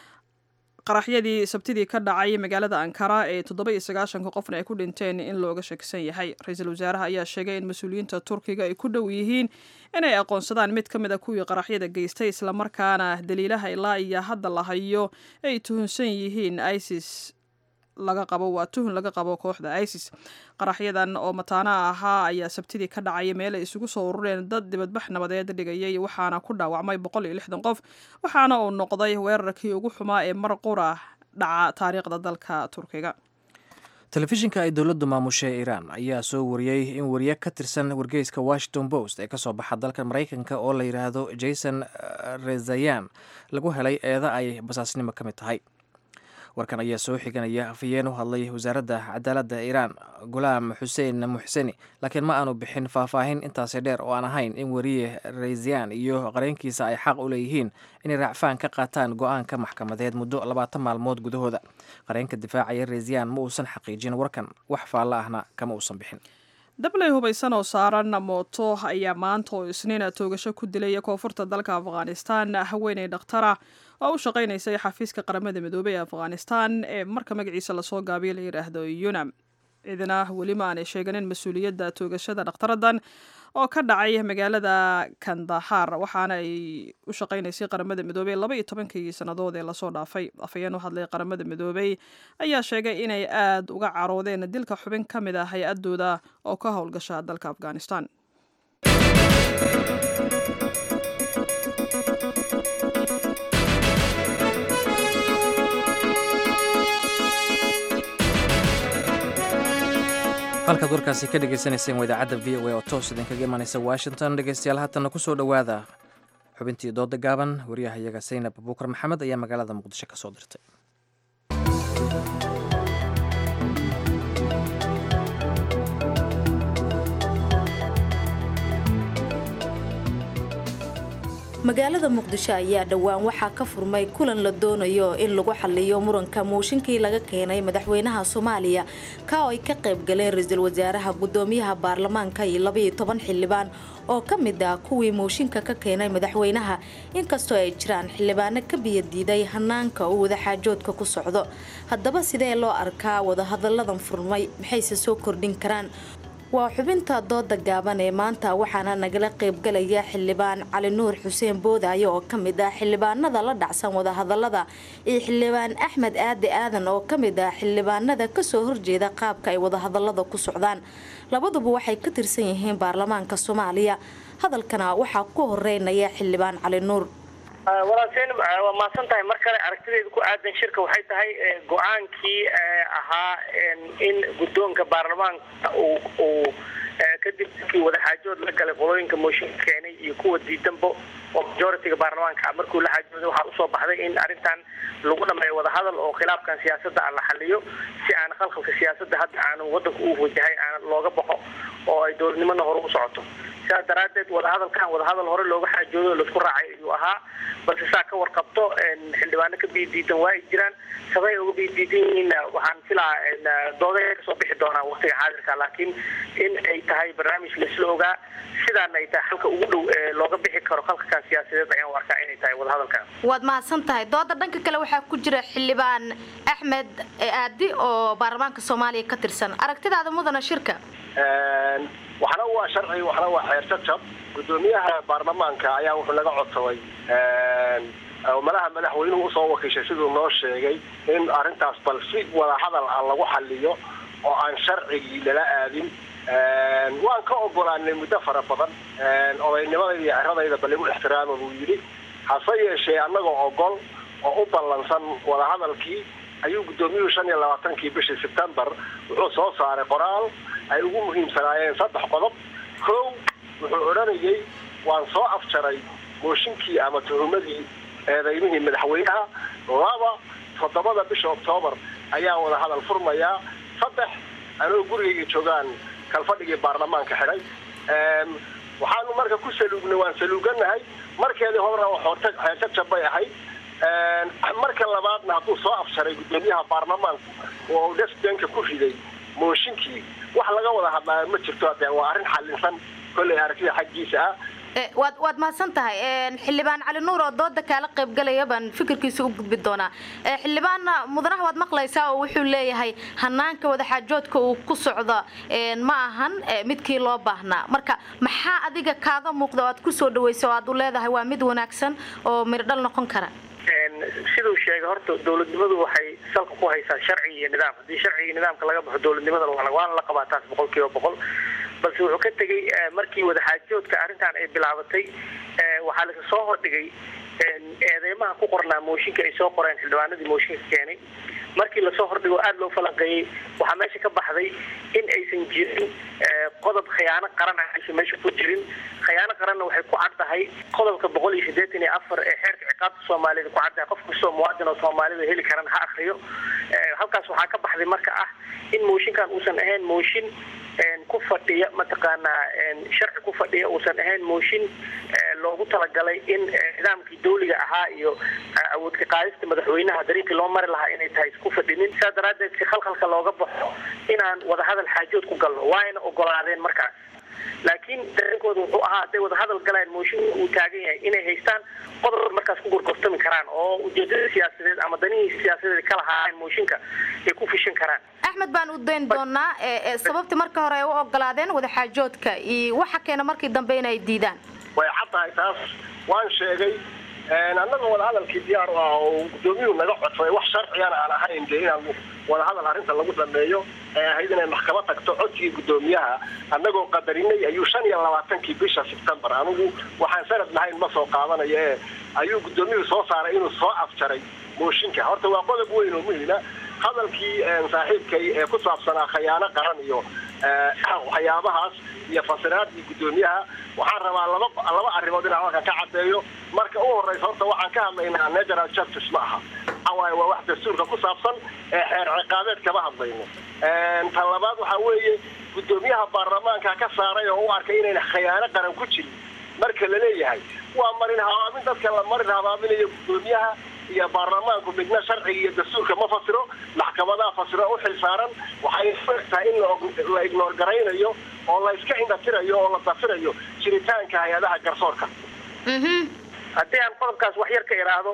qaraxyadii sabtidii ka dhacay magaalada ankara ee toddoba iyo sagaashanka qofna ay ku dhinteen in looga shakisan yahay ra-iisul wasaaraha ayaa sheegay in mas-uuliyiinta turkiga ay ku dhow yihiin inay aqoonsadaan mid ka mid a kuwii qaraxyada geystay islamarkaana daliilaha ilaa iyo hadda la hayo ay tuhunsan yihiin isis laga qabo waa tuhun laga qabo kooxda isis qaraxyadan oo mataana ahaa ayaa sabtidii ka dhacaya meel ay isugu soo urureen dad dibadbax nabadeed dhigayay waxaana ku dhaawacmay boqol iyo lixdan qof waxaana uu noqday weerarkii ugu xumaa ee mar qura dhaca taariikhda dalka turkiga telefishinka ay dowladdu maamushay iiraan ayaa soo wariyey in wariye ka tirsan wargeyska washington post ee kasoo baxa dalka maraykanka oo la yidhaahdo jason rezayan lagu helay eeda ay basaasnimo ka mid tahay warkan ayaa soo xiganaya afhayeen u hadlay wasaaradda cadaaladda iiraan gulaam xuseen muxseni laakiin ma aanu bixin faahfaahin intaasi dheer oo aan ahayn in wariye raysiyan iyo qareenkiisa ay xaq u leeyihiin inay raacfaan ka qaataan go-aanka maxkamadeed muddo labaatan maalmood gudahooda qareenka difaacaya raysiyan ma uusan xaqiijin warkan wax faalla ahna kama uusan bixin dabley hubaysan oo saaran mooto ayaa maanta oo isniina toogasho ku dilay koonfurta dalka afghanistan haweeney dhakhtara oo u shaqaynaysay xafiiska qaramada midoobey ee afghanistan ee marka magaciisa lasoo gaabiyo la yidhaahdo yunam cidina weli ma aanay sheeganin mas-uuliyadda toogashada dhakhtaradan oo ka dhacay magaalada kandahar waxaana ay u shaqaynaysay qaramada midoobey laba iyo tobankii sannadood ee lasoo dhaafay afhayeen u hadlay qaramada midoobey ayaa sheegay inay aada uga caroodeen dilka xubin ka mid ah hay-adooda oo ka howlgasha dalka afghanistan halkaad warkaasi ka dhegeysaneyseen waa idaacadda v o a oo toos idinkaga imanaysa washington dhegeystayaal haatanna kusoo dhowaada xubintii dooda gaaban waryahayaga saynab abuukar maxamed ayaa magaalada muqdisho ka soo dirtay magaalada muqdisho ayaa dhowaan waxaa ka furmay kulan la doonayo in lagu xaliyo muranka mooshinkii laga keenay madaxweynaha soomaaliya ka oo ay ka qayb galeen ra-iisul wasaaraha gudoomiyaha baarlamaanka iyo labaiyo toban xildhibaan oo ka mid ah kuwii mooshinka ka keenay madaxweynaha inkastoo ay jiraan xildhibaano ka biyadiiday hanaanka uu wadaxaajoodka ku socdo haddaba sidee loo arkaa wadahadalladan furmay maxayse soo kordhin karaan waa xubinta dooda gaaban ee maanta waxaana nagala qaybgalaya xildhibaan cali nuur xuseen boodaayo oo ka mid ah xildhibaanada la dhacsan wadahadalada iyo xildhibaan axmed aade aadan oo ka mid ah xildhibaanada kasoo horjeeda qaabka ay wadahadalada ku socdaan labaduba waxay ka tirsan yihiin baarlamaanka soomaaliya hadalkana waxaa ku horeynaya xildhibaan cali nuur walaalseen waa mahadsan tahay mar kale aragtideeda ku aadan shirka waxay tahay go-aankii ahaa in guddoonka baarlamaanka uu kadib kii wadaxaajood la galay qolooyinka mooshinka keenay iyo kuwa diidanbo oo majoritiga baarlamaanka markuu la xaajooday waxaa usoo baxday in arrintan lagu dhameeyo wadahadal oo khilaafkan siyaasadda aan la xaliyo si aan khalkhalka siyaasadda hadda aanu wadanka u wajahay aan looga baxo oo ay dowladnimona hore u socoto sidaas daraaddeed wadahadalkan wadahadal hore looga xaajoodo o laisku raacay ayuu ahaa balse saa ka warqabto xildhibaano ka biidiidan waa ay jiraan sabay uga biidiidan yihiin waxaan filaa dooday kasoo bixi doonaa waqtiga xaadirka laakiin in ay tahay barnaamij laisla ogaa sidaana ay tahay halka ugu dhow ee looga bixi karo khalkakan siyaasadeed ayaan u arkaa inay tahay wadahadalkan waad mahadsan tahay dooda dhanka kale waxaa ku jira xildhibaan axmed aadi oo baarlamaanka soomaaliya ka tirsan aragtidaada mudana shirka waxna waa sharci waxna waa xeer jajab gudoomiyaha baarlamaanka ayaa wuxuu naga codsaday malaha madaxweynuhu usoo wakiishay siduu noo sheegay in arrintaas bal si wadahadal ah lagu xaliyo oo aan sharcigii lala aadin waan ka ogolaanay muddo fara badan odaynimadayda iyo ciradayda bal igu ixtiraama buu yidhi hase yeeshee annagoo ogol oo u ballansan wadahadalkii ayuu guddoomiyuhu shan iyo labaatankii bishii sebtembar wuxuu soo saaray qoraal ay ugu muhiimsanaayeen saddex qodob kow wuxuu odhanayay waan soo afjaray mooshinkii ama tuhumadii eedaymihii madaxweynaha laba toddobada bisha oktoobar ayaa wada hadal furmayaa saddex anoo gurigayga joogaan kalfadhigii baarlamaanka xidhay waxaanu marka ku saluugnay waan saluuganahay markeedii horena xeerta jabay ahayd marka labaadna hadduu soo afjaray guddoomiyaha baarlamaanku oo uu desdenka ku riday mooshinkii wax laga wada hadlaayo ma jirto de waa arrin xalinsan kolley aragtida xaggiisa ah waad waad mahadsan tahay xildhibaan cali nuur oo dooda kaala qaybgalaya baan fikirkiisa u gudbi doonaa xildhibaanna mudanaha waad maqlaysaa oo wuxuu leeyahay hanaanka wadaxaajoodka uu ku socdo ma ahan midkii loo baahnaa marka maxaa adiga kaaga muuqda oo aad kusoo dhawaysa oo aad u leedahay waa mid wanaagsan oo mirdhal noqon kara siduu sheegay horta dowladnimadu waxay salka ku haysaa sharci iyo nidaam haddii sharci iyo nidaamka laga baxo dowladnimadana waana la qabaa taas boqol kiiba boqol balse wuxuu ka tegey markii wadaxaajoodka arrintan ay bilaabatay waxaa lasa soo hordhigay eedeymaha ku qornaa mooshinka ay soo qoreen xildhibaanadii mooshinka keenay markii lasoo hordhigo aada loo falanqeeyey waxaa meesha ka baxday in aysan jirin qodob khiyaano qaran ah aysan meesha ku jirin khiyaano qaranna waxay ku caddahay qodobka boqol iyo siddeetan iyo afar ee xeerka ciqaabta soomaalida ku caddahay qof kastoo muwaadin oo soomaalida heli karan ha akriyo halkaas waxaa ka baxday marka ah in mooshinkan uusan ahayn mooshin ku fadhiya mataqaanaa sharci ku fadhiya uusan ahayn mooshin loogu talagalay in nidaamkii dawliga ahaa iyo awoodka qaadista madaxweynaha dariiqii loo mari lahaa inay tahay isku fadhinin saa daraaddeed si khalkhalka looga baxo inaan wadahadal xaajood ku galno waayna ogolaadeen markaas laakiin dareenkooda wuxuu ahaa hadday wadahadal galaan mooshinka uu taagan yahay inay haystaan qodob markaas ku gorgortami karaan oo ujeedada siyaasadeed ama danihii siyaasadeed ka lahaayeen mooshinka ay ku fishin karaan axmed baan u dayn doonaa sababtii marka hore ay u ogolaadeen wadaxaajoodka iyo waxa keena markii dambe inay diidaan way caddahay taas waan sheegay annagoo wadahadalkii diyaar u ah oo guddoomiyuhu naga codsaday wax sharcigana aan ahayn dee inaan wadahadal arrinta lagu dhameeyo ee ahayd inay maxkamad tagto codsigii guddoomiyaha annagoo qadarinay ayuu shan iyo labaatankii bisha sebtembar anigu waxaan sanad lahayn ma soo qaadanayo ee ayuu guddoomiyuhu soo saaray inuu soo afjaray mooshinka horta waa qodob weyn oo muhima hadalkii saaxiibkay ee ku saabsanaa khayaano qaran iyo waxyaabahaas iyo fasiraadii guddoomiyaha waxaan rabaa laba laba arrimood inaan halkan ka caddeeyo marka u horreysa horta waxaan ka hadlaynaa natural justice ma aha waxawaaye waa wax dastuurka ku saabsan ee xeer ciqaabeed kama hadlayno tan labaad waxaa weeye guddoomiyaha baarlamaanka ka saaray oo u arkay inayna khayaano qaran ku jirin marka la leeyahay waa marin habaabin dadka la marin habaaminayo guddoomiyaha iyo baarlamaanku midna sharciga iyo dastuurka ma fasiro maxkamadaha fasiro u xil saaran waxay tahay in la ignoor garaynayo oo la iska indhatirayo oo la dafirayo jiritaanka hay-adaha garsoorka haddii aan qodobkaas wax yar ka idhaahdo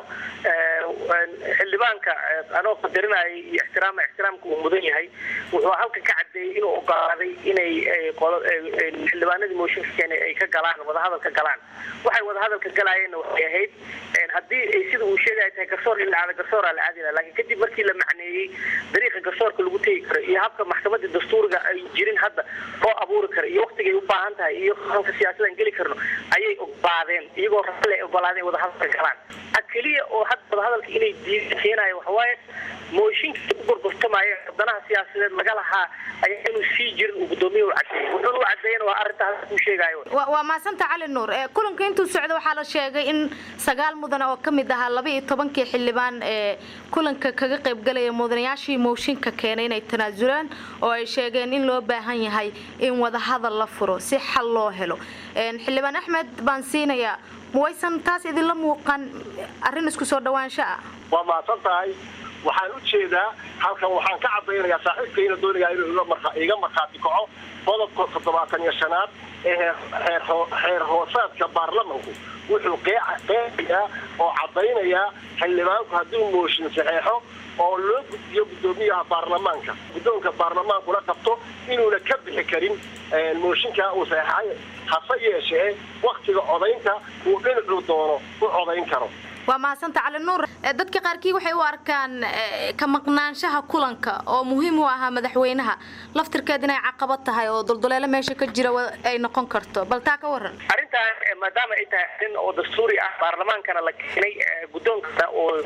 xildhibaanka anoo qadarinayay iyo ixtiraama ixtiraamka uu mudan yahay wuxuu halkan ka cadeeyey inuu ogolaaday inay xildhibaanadii mooshinka keenay ay ka galaan wadahadal ka galaan waxay wadahadalka galaayeenna waxay ahayd haddii ay sida uu sheegaya tahay garsoor in la aada garsooraa la aadi laha lakin kadib markii la macneeyey dariiqa garsoorka lagu tegi karo iyo habka maxkamadda dastuuriga ay jirin hadda loo abuuri karo iyo waktigay u baahan tahay iyo halka siyaasadaan geli karno ayay ogolaadeen iyagoo rale ay ogolaadeen wadahadalka galaan a keliya oo hadda wadahadalka inay diida keenayo waxawaaye mooshinka u gorgortamaayo danaha siyaasadeed laga lahaa ayaa inuu sii jirin uu guddoomiya u cadeeyey wuxuuna u cadeeyana waa arrinta hadda kuu sheegayo waa maasanta cali nuur kulanka intuu socda waxaa la sheegay in sagaal mudan oo ka mid ahaa laba iyo tobankii xildhibaan ee kulanka kaga qaybgalaya mudanayaashii mooshinka keenay inay tanaasulaan oo ay sheegeen in loo baahan yahay in wadahadal la furo si xal loo helo xildhibaan axmed baan siinayaa mawaysan taas idinla muuqan arrin isku soo dhawaansho ah waa mahadsan tahay waxaan u jeedaa halkan waxaan ka cadaynayaa saaxiibkayna doonayaa inuu iga markhaati kaco qodobka toddobaatan iyo shanaad ee xeer hoosaadka baarlamanku wuxuu qeexayaa oo caddaynayaa xildhibaanku hadduu mooshin saxeexo oo loo gudbiyo guddoomiyaha baarlamaanka guddoonka baarlamaankuna qabto inuuna ka bixi karin mooshinkaa uu saxeexay hase yeeshee waktiga codaynta uu dhinacuu doono u codayn karo waa mahadsanta cali nuur dadka qaarkii waxay u arkaan ka maqnaanshaha kulanka oo muhiim u ahaa madaxweynaha laftirkeed inay caqabad tahay oo dulduleelo meesha ka jira ay noqon karto bal taa ka waran arrintan maadaama ay tahay arrin oo dastuuri ah baarlamaankana la keenay guddoonka oo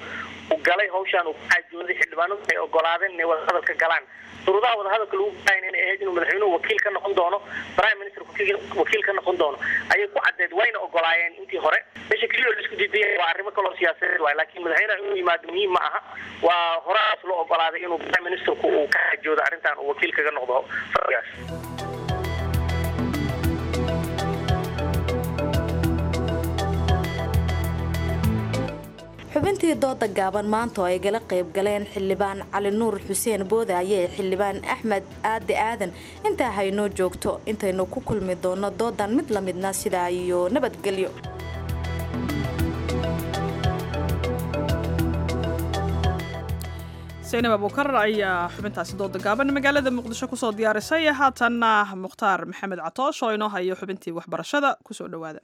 uu galay hawshaan uu ku xaajooday xildhibaanadu ay ogolaadeen inay wadahadalka galaan shuruudaha wadahadalka lagu galayna inay ahayd inuu madaxweynuhu wakiil ka noqon doono prime minister wakiil ka noqon doono ayay ku caddeed wayna ogolaayeen intii hore meesha keliya oo laisku diidaya waa arrimo kaloo siyaasadeed waay laakiin madaxweynaha inuu yimaado muhiim ma aha waa horaas loo ogolaaday inuu prime ministerku uu ka xaajoodo arrintan uu wakiil kaga noqdo fadhigaas xubintii dooda gaaban maanta oo ay gala qayb galeen xildhibaan cali nuur xuseen boodaaye ee xildhibaan axmed aade aadan intaa haynoo joogto intaynu ku kulmi doono doodan mid la midna sidaa iyo nabadgelyo saynab abuukar ayaa xubintaasi dooda gaaban magaalada muqdisho kusoo diyaarisay haatanna mukhtaar maxamed catoosh oo inoo hayo xubintii waxbarashada kusoo dhowaada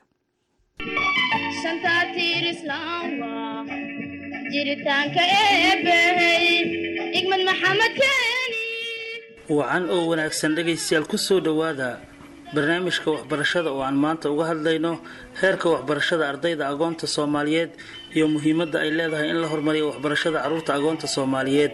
jiritaanka eebbahey igmad maxamed keeni wacan oo wanaagsan dhegaystayaal ku soo dhowaada barnaamijka waxbarashada oo aan maanta uga hadlayno heerka waxbarashada ardayda agoonta soomaaliyeed iyo muhiimadda ay leedahay in la horumariyo waxbarashada carruurta agoonta soomaaliyeed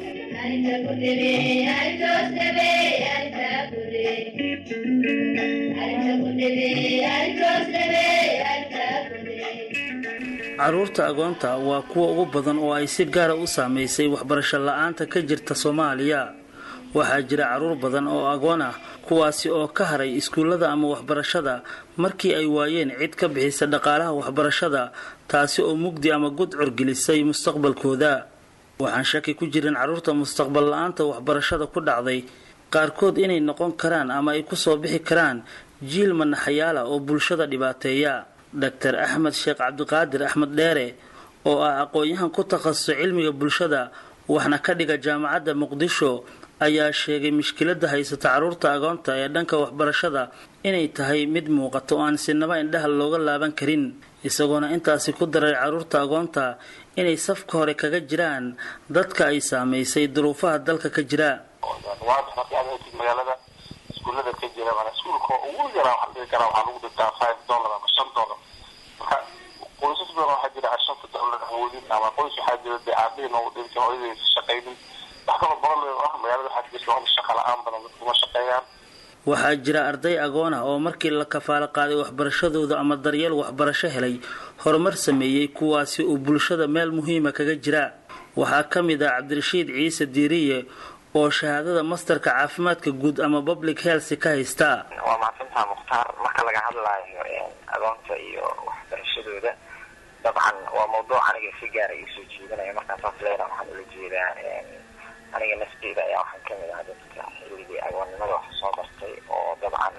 caruurta agoonta waa kuwa ugu badan oo ay si gaara u saamaysay waxbarasho la-aanta ka jirta soomaaliya waxaa jira caruur badan oo agoon ah kuwaasi oo ka haray iskuullada ama waxbarashada markii ay waayeen cid ka bixisa dhaqaalaha waxbarashada taasi oo mugdi ama gudcur gelisay mustaqbalkooda waxaan shaki ku jirin caruurta mustaqbal la-aanta waxbarashada ku dhacday qaarkood inay noqon karaan ama ay kusoo bixi karaan jiil manaxayaala oo bulshada dhibaateeya doctor axmed sheekh cabdiqaadir axmed dheere oo ah aqoon-yahan ku takhasusay cilmiga bulshada waxna ka dhiga jaamacadda muqdisho ayaa sheegay mushkiladda haysata caruurta agoonta ee dhanka waxbarashada inay tahay mid muuqato oo aan sinaba indhaha looga laaban karin isagoona intaasi ku daray caruurta agoonta inay safka hore kaga jiraan dadka ay saamaysay duruufaha dalka ka jira magaalada iskuullada ka jira mana iskuulka ugu yaraa waxaan dhihi karaa waxaa lagu dhigtaa five dollar ama shan dollar marka qoysas badan waxaa jira aan shanta dollar awoodin ama qoys waxaa jira dee aabihii noogu dhinta hooyadaysa shaqaynin wax kaloo badan ah magaalada waxaa jirta wax shaqa la-aan badan dadku ma shaqeeyaan waxaa jira arday agoon ah oo markii la kafaalo qaaday waxbarashadooda ama daryeel waxbarasho helay horumar sameeyey kuwaasi uu bulshada meel muhiima kaga jira waxaa ka mid ah cabdirashiid ciise diiriye oo shahaadada masterka caafimaadka guud ama public health ka haysta waa mahadsantaha mukhtaar marka laga hadlaayo agoonta iyo waxbarashadooda dabcan waa mawduuc aniga si gaara ii soo jeedinaya markaan saas leena waxaan ula jeedaa aniga nafteyda ayaa waxaan kamid ah dadka xilligii agoonnimada wax soo bartay oo dabcan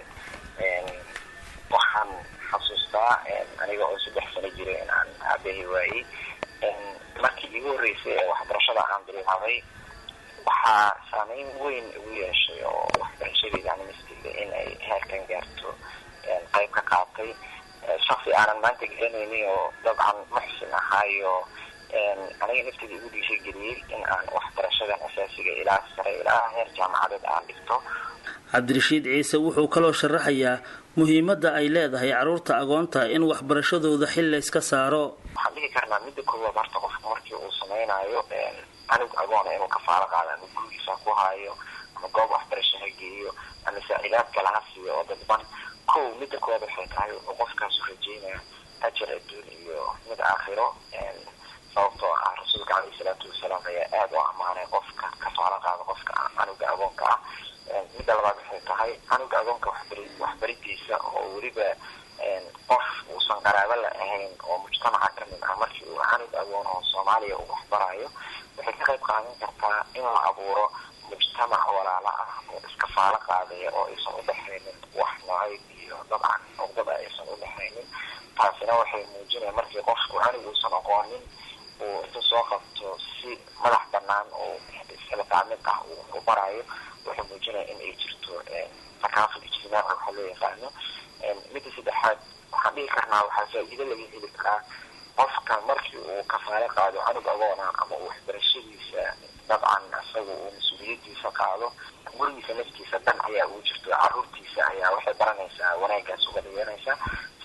waxaan xasuustaa aniga oo saddex sano jira in aan aabahi waayey markii igu horreysay ee waxbarashada aan bilaabay waxaa saameyn weyn ugu yeeshay oo waxbarashadeeda ani nafteyda in ay heerkan gaarto qayb ka qaatay shaksi aanan maanta garanaynin oo dabcan muxsin ahaayo aniga nafteyda igu dhiisha geliyey in aan waxbarashadan asaasiga ilaa sare ilaa heer jaamacadeed aan dhigto cabdirashiid ciise wuxuu kaloo sharaxayaa muhiimadda ay leedahay caruurta agoonta in waxbarashadooda xil layska saaro waxaan dhihi karnaa midda koowaad horta qofka markii uu samaynayo anug agoona inuu kafaalo qaado ama gurigiisa ku haayo ama goob waxbarasho ha geeyo ama saacidaad kale ha siiyo oo dadban kow midda koowaad waxay tahay wuxuu qofkaasu rajeynaya ajar adduun iyo mid aakhiro sababtoo ah rasuulka caleyhi salaatu wasalaam ayaa aada u ammaanay qofka kafaalo qaada qofka canuga agoonka ah midda labaad waxay tahay canuga agoonka waxbari waxbaridiisa oo weliba qof uusan qaraabo la ahayn oo mujtamaca ka mid ah markii uu canug agoon oo soomaaliya uu waxbarayo waxay ka qayb qaadan kartaa in la abuuro mujtamac walaala ah oo iskafaalo qaadaya oo aysan u dhexaynin wax nacayb iyo dabcan uqdada aysan u dhexaynin taasina waxay muujinaya markii qofku canug uusan aqoonin uu intuu soo qabto si madax banaan oo iskalafaamid ah uu u barayo wuxuu muujinaya in ay jirto thaqaafad ijtimaaci waxaa loo yaqaano midda saddexaad waxaan dhihi karnaa waxaa faa-iido laga heli karaa qofka markii uu kafaalo qaado canug agoona ama uu waxbarashadiisa dabcan isaga uu mas-uuliyadiisa qaado gurigiisa naftiisa dan ayaa ugu jirto caruurtiisa ayaa waxay baranaysaa wanaagaas uga dhiganaysaa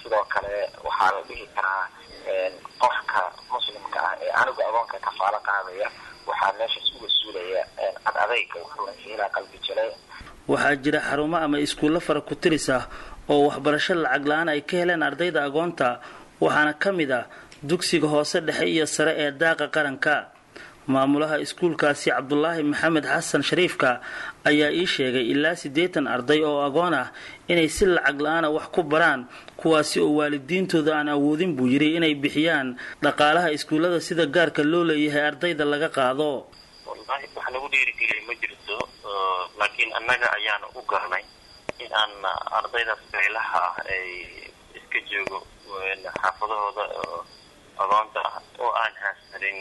sidoo kale waxaa la dhihi karaa qofka muslimka ah ee anigu agoonka kafaalo qaadaya waxaa meeshaas uga suulaya cad adayga wuxuu ilaa qalbi jale waxaa jira xarumo ama iskuullo fara ku tiris ah oo waxbarasho lacag la-aan ay ka heleen ardayda agoonta waxaana ka mid ah dugsiga hoose dhexe iyo sare ee daaqa qaranka maamulaha iskuulkaasi cabdulaahi maxamed xasan shariifka ayaa ii sheegay ilaa siddeetan arday oo agoon ah inay si lacag la-aana wax ku baraan kuwaasi oo waalidiintooda aan awoodin buu yidhi inay bixiyaan dhaqaalaha iskuullada sida gaarka loo leeyahay ardayda laga qaado wallahi wax nagu dhiirigeliyay ma jirto laakiin annaga ayaana u garnay in aan ardaydaas beelaha ah ay iska joogo xaafadahooda agoonta ah oo aan haysanin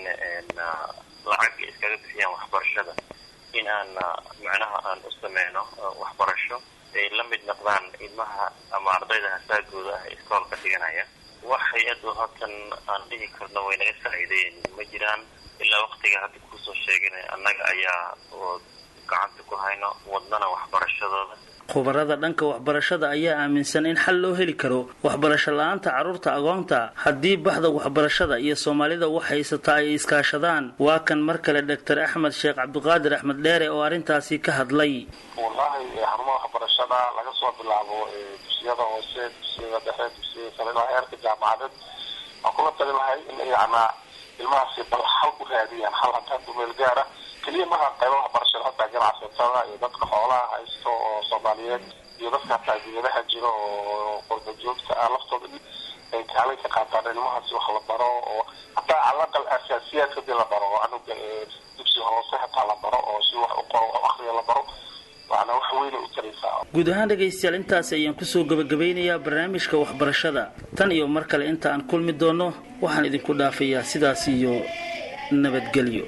lacag iskaga bixiyaan waxbarashada in aan macnaha aan u sameyno waxbarasho ay la mid noqdaan ilmaha ama ardayda hasaagooda ah iskoolka dhiganaya wax hay-adu hatan aan dhihi karno way naga saaciideen ma jiraan ilaa waqtiga hadda kusoo sheegana annaga ayaa gacanta ku hayno wadnana waxbarashadooda khubarada dhanka waxbarashada ayaa aaminsan in xal loo heli karo waxbarasho la-aanta carruurta agoonta haddii baxda waxbarashada iyo soomaalida wax haysataa ay iskaashadaan waa kan mar kale doctor axmed sheekh cabdiqaadir axmed dheere oo arrintaasi ka hadlay wallahi xarumaha waxbarashada laga soo bilaabo dugsiyada hoose dugsiyada dhexe dugsiyada sare ilaa heerka jaamacadeed waan kula tali lahay in yacnaa ilmahaasi bal xal u raadiyaan xal hataa dumeel gaara keliya maha qayba waxbarashada hataa ganacsatada iyo dadka xoolaha haysto oo soomaaliyeed iyo dadka hataa diyadaha jiro oo qurba joogta ah laftooda ay kaalay ka qaataan ilmahaasi wax la baro oo hataa calaqal asaasiyaadka hadii la baro oo anuga dugsi hoose hataa la baro oo si wax u qoro wax akriya la baro waana wax weyna u taraysaa guud ahaan dhegaystayaal intaas ayaan kusoo gabagabeynayaa barnaamijka waxbarashada tan iyo mar kale inta aan kulmi doono waxaan idinku dhaafayaa sidaas iyo nabadgelyo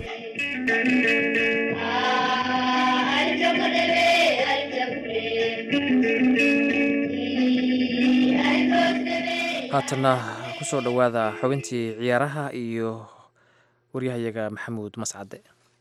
haatanna kusoo dhowaada xubintii ciyaaraha iyo waryahayaga maxamuud mascade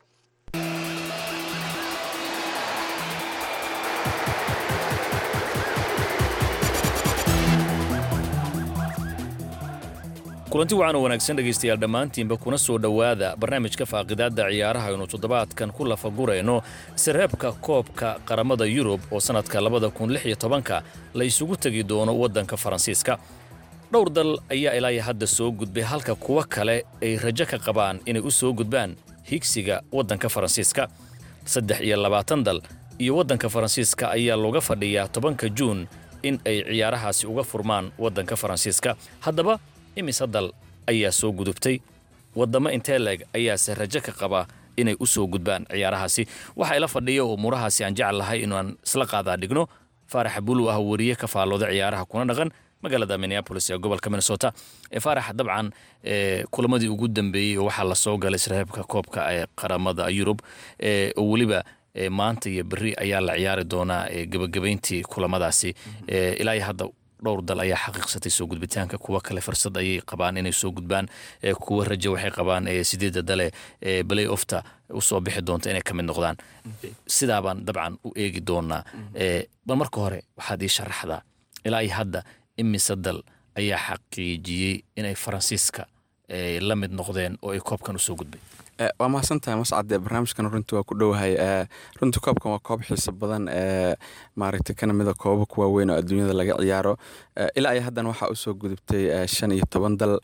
kulanti wacan oo wanaagsan dhegaystayaal dhammaantiinba kuna soo dhowaada barnaamijka faaqidaadda ciyaaraha aynu toddobaadkan ku lafagurayno sareebka koobka qaramada yurub oo sannadka labada kun lix iyo tobanka la isugu tegi doono waddanka faransiiska dhowr dal ayaa ilaa hadda soo gudbay halka kuwa kale ay rajo ka qabaan inay u soo gudbaan higsiga waddanka faransiiska saddex iyo labaatan dal iyo waddanka faransiiska ayaa looga fadhiyaa tobanka juun in ay ciyaarahaasi uga furmaan waddanka faransiiska haddaba imise dal ayaa soo gudubtay waddamo intee leeg ayaase rajo ka qaba inay u soo gudbaan ciyaarahaasi waxaa ila fadhiya oo umuurahaasi aan jecel lahay inaan isla qaadaa dhigno faarax bulu ah wariye ka faallooda ciyaaraha kuna dhaqan magaalada minneabolis ee gobolka minnesota ee faarax dabcan kulamadii ugu dambeeyey oo waxaa lasoo galay sreebka koobka ee qaramada yurub oo weliba maanta iyo berri ayaa la ciyaari doonaa gebagabayntii kulamadaasi ilaa iyo hadda dhowr dal ayaa xaqiiqsatay soo gudbitaanka kuwa kale fursad ayay qabaan inay soo gudbaan kuwa rajo waxay qabaan sideeda dale balay ofta usoo bixi doonta inay ka mid noqdaan sidaabaan dabcan u eegi doonaa bal marka hore waxaad ii sharaxdaa ilaa iyo hadda imise dal ayaa xaqiijiyey inay faransiiska la mid noqdeen oo ay koobkan usoo gudbay waa mahadsantahay mascade barnaamijkan runtii waa ku dhowahay runtii koobkan waa koob xiiso badan maaragtay kana mida kooba ku waaweyn oo adduunyada laga ciyaaro ilaa iyo haddana waxaa usoo gudubtay shan iyo toban dal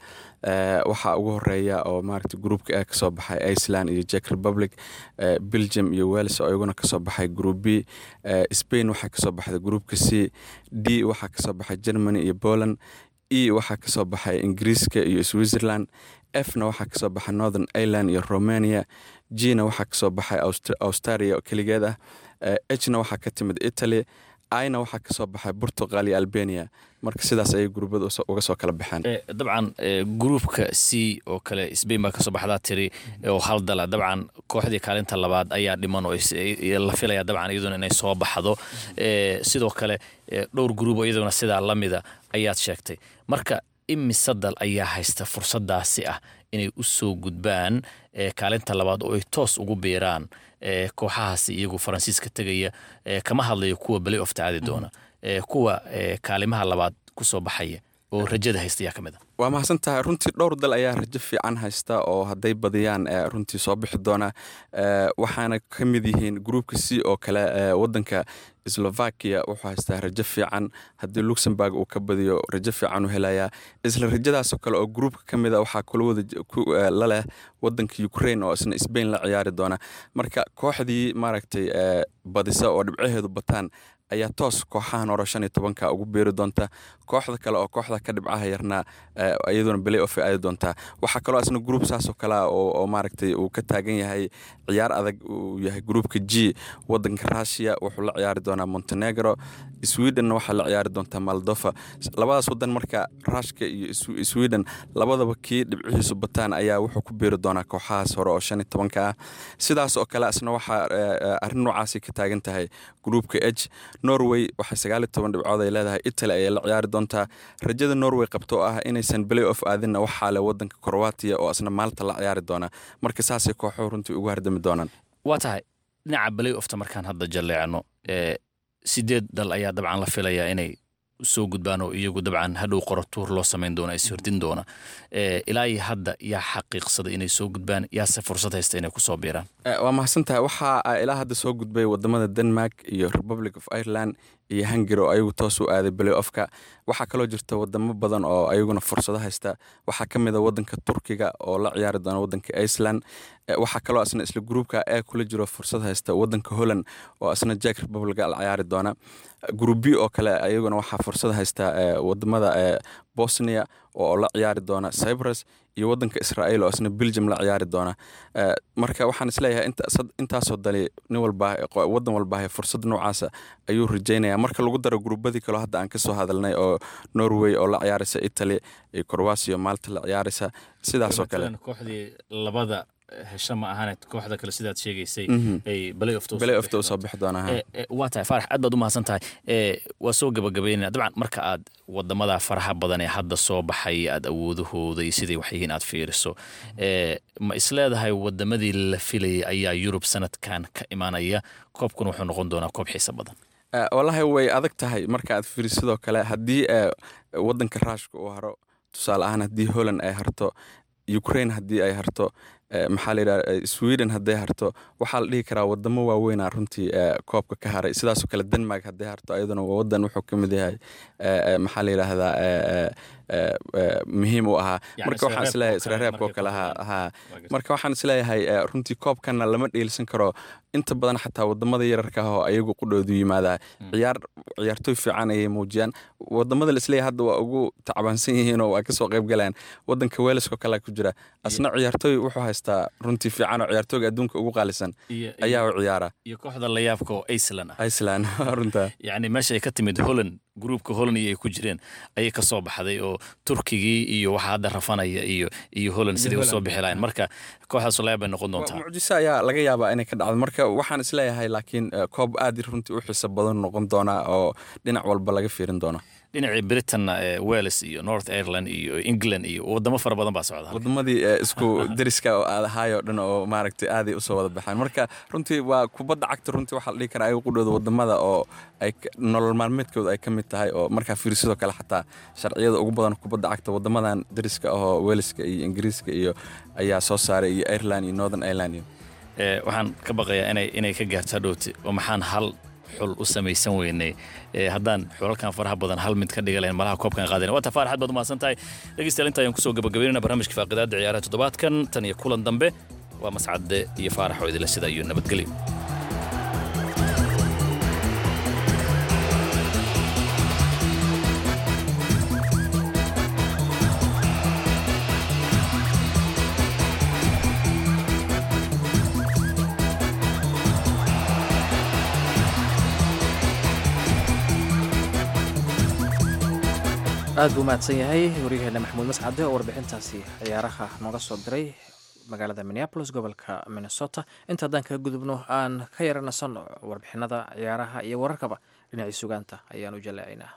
waxaa ugu horeeya oo maaragtay gruupka a kasoo baxay iceland iyo jack republic belgium iyo wales oo iyaguna kasoo baxay group b spain waxaa kasoo baxday gruupka c d waxaa kasoo baxay germany iyo poland e waxaa kasoo baxay ingiriiska iyo switzerland fna waxaa kasoo baxay northern ireland iyo romania gna waxaa kasoo baxay australia oo keligeed ah hna waxaa ka timid italy ina waxaa kasoo baxay portugal iyo albania marka sidaas ayay guruubada uga soo kala baxeen dabcan gruupka c oo kale sbain baa kasoo baxdaa tiri oo hal dala dabcan kooxdii kaalinta labaad ayaa dhiman oo la filaya dabcan iyaduna inay soo baxdo sidoo kale dhowr gruub oo iyaduna sidaa lamida ayaad sheegtay marka imise dal ayaa haysta fursadaasi ah inay u soo gudbaan kaalinta labaad oo ay toos ugu biiraan kooxahaasi iyagu faransiiska tegaya kama hadlayo kuwa balay ofta aadi doona kuwa kaalimaha labaad kusoo baxaya oo rajada haysta yaa ka mid a waa mahadsan tahay runtii dhowr dal ayaa rajo fiican haysta oo hadday badiyaan eh, runtii soo bixi doona Eh, waxaana ka mid yihiin gruupka c oo kale eh, wadanka slovakia wuxuu haystaa rajo fiican haddii luxemburg uu ka badiyo rajo fiican u helayaa isla rajadaasoo kale oo gruupka ka mid a waxaa kula wada j- ku, eh, la leh wadanka ukraine oo isna spain la ciyaari doona marka kooxdii maaragtay eh, badisa oo dhibcaheedu bataan ayaa toos kooxahan hore shan iyo tobanka ugu beeri doonta kooxda kale oo kooxda ka dhibcaha yarna eh, iyaduna belay off ay aadi doontaa waxaa kaloo asna gruup saasoo kale ah oo oo maaragtay uu ka taagan yahay ciyaar adag uu yahay gruupka g wadanka russia wuxuu la ciyaari doonaa montenegro swedenna waxaa la ciyaari doontaa moldova labadaas wadan marka rushka iyo Sw- sweden labadaba kii dhibcihiisu bataan ayaa wuxuu ku beeri doonaa kooxahaas hore oo shan iyo tobanka ah sidaas oo kale asna waxaa eh, eh, arrin noocaasi ka taagan tahay gruupka h norway waxay sagaal iyo toban dhibcood ay leedahay italy ayay la ciyaari doontaa rajada norway qabto oo ah inaysan play off aadinna waxaa le wadanka croatia oo asna maalta la ciyaari doona marka saasay kooxuhu runtii ugu hardami doonaan waa tahay dhinaca balay ofta markaan hadda jalleecno ee sideed dal ayaa dabcan la filayaa inay soo gudbaan oo iyagu dabcan hadhow qoro tuur loo samayn doona is hordin doona ee ilaa iyo hadda yaa xaqiiqsaday inay soo gudbaan yaase fursad haysta inay kusoo biiraan Eh, waa mahadsan tahay waxaa ah, ilaa hadda soo gudbay wadamada denmark iyo republic of ireland iyo hungary oo ayagu toos u aaday play offka waxaa kaloo jirta wadamo badan oo ayaguna fursado haysta waxaa ka mid a wadanka turkiga oo la ciyaari doona wadanka iceland Eh, waxaa kaloo asna isla gruupka ee kula jiro fursad haysta wadanka holland oo asna jack republic la ciyaari doona group b oo kale ayaguna waxaa fursad haysta eh, wadamada eh, bosnia oo la ciyaari doona cyprus iyo wadanka israel oo asna belgium la ciyaari doona Eh, marka waxaan isleeyahay inta- sad- intaasoo dali nin walba qo- wadan walba fursad noocaasa ayuu rajeynaya marka lagu daro gruubadii kaloo hadda aan kasoo hadalnay oo norway oo la ciyaaraysa italy iyo croatia malta la ciyaaraysa sidaasoo kale kooxdii labada hesha ma ahane kooxda kale sidaad sheegaysay Mhm. ay balay ofta Play off-ta usoo bixi doonaa, ha. waa tahay faarax aad baad u mahadsan tahay ee waa soo gabagabaynaya dabcan marka aad wadamada faraha badan ee hadda soo baxay aad awoodahooda iyo siday wax yihiin aad fiiriso ee ma isleedahay wadamadii la filayay ayaa yurub sanadkan ka imanaya koobkun wuxuu noqon doonaa koob xiisa badan Eh, wallaahi way adag tahay marka aad fiiri sidoo kale haddii eh, wadanka ruushka uu haro tusaale ahaan haddii holland ay harto ukraine haddii ay harto eh, maxaa la yidhaha eh, sweden hadday harto waxaa la dhihi karaa wadamo waaweynaa runtii eh, koobka ka haray sidaasoo kale denmark hadday harto ayaduna waa wadan wuxuu ka mid yahay eh, eh, maxaa la yidhaahdaa eh, eh, eh, eh, muhiim u ahaa Yacni marka waxaan isreebka oo isleeyahay kale isreebka oo markay kale ku ha hadlaan. ha marka waxaan isleeyahay eh, runtii koobkana lama dheelsan karo inta badan xataa wadamada yararka ah oo ayagu qudhoodu yimaadaa ciyaar ciyaartoy fiican ayay muujiyaan wadamada laisleeyahay hadda waa ugu tacbaansan yihiin oo waa kasoo qayb galaan wadanka welesko kale ku jira asna ciyaartoy wuxuu haystaa runtii fiican oo ciyaartooyga adduunka ugu qaalisan Iyo- ayaa u ciyaara iyo kooxda layaabka oo iceland ah iceland runta yacni meesha ay ka timid holland gruupka holland iyo ay ku jireen ayay ka soo baxday oo turkigii iyo waxa hadda rafanaya iyo iyo holland Iyo siday usoo Holland. bixi lahayn marka kooxdaas layaab bay noqon doontaa mucjiso ayaa laga yaabaa inay ka dhacdo marka waxaan isleeyahay laakiin eh, koob aad runtii u xiiso badan noqon doona oo dhinac walba laga fiirin doono dhinacii britanna ee wales iyo north ireland iyo england iyo wadamo fara badan baa socda wadamadii eh, isku deriska oo aad ahaayoo dhan oo maaragtay aaday usoo wada baxaan marka runtii waa kubadda cagta runtii waxaa la dhihi karaa ayagu qudhooda wadamada oo ay ka- nolol maalmeedkooda ay ka mid tahay oo markaa fiiri sidoo kale xataa sharciyada ugu badan kubadda cagta wadamadan deriska ahoo weleska iyo ingiriiska iyo ayaa soo saaray iyo ireland iyo northern ireland iyo ee waxaan ka baqayaa inay inay ka gaarto hadhowti oo maxaan hal xul u samaysan weynay ee haddaan xulalkan faraha badan hal mid ka dhiga lahayn malaha koobkan qaadayna waa tafaar xad baad umahadsan tahay dhegeystayaal inta ayaan kusoo gabagabaynayna barnaamijka faaqidaadda ciyaaraha toddobaadkan tan iyo kulan dambe waa mascadde iyo faarax oo idinla sida iyo nabadgelyo aad buu mahadsan yahay waryaheena maxamuud mascade oo warbixintaasi ciyaaraha nooga soo diray magaalada minneapolis gobolka minnesota inta haddaan kaga gudubno aan ka yaranasanno warbixinada ciyaaraha iyo wararkaba dhinacii sugaanta ayaan u jaleecaynaa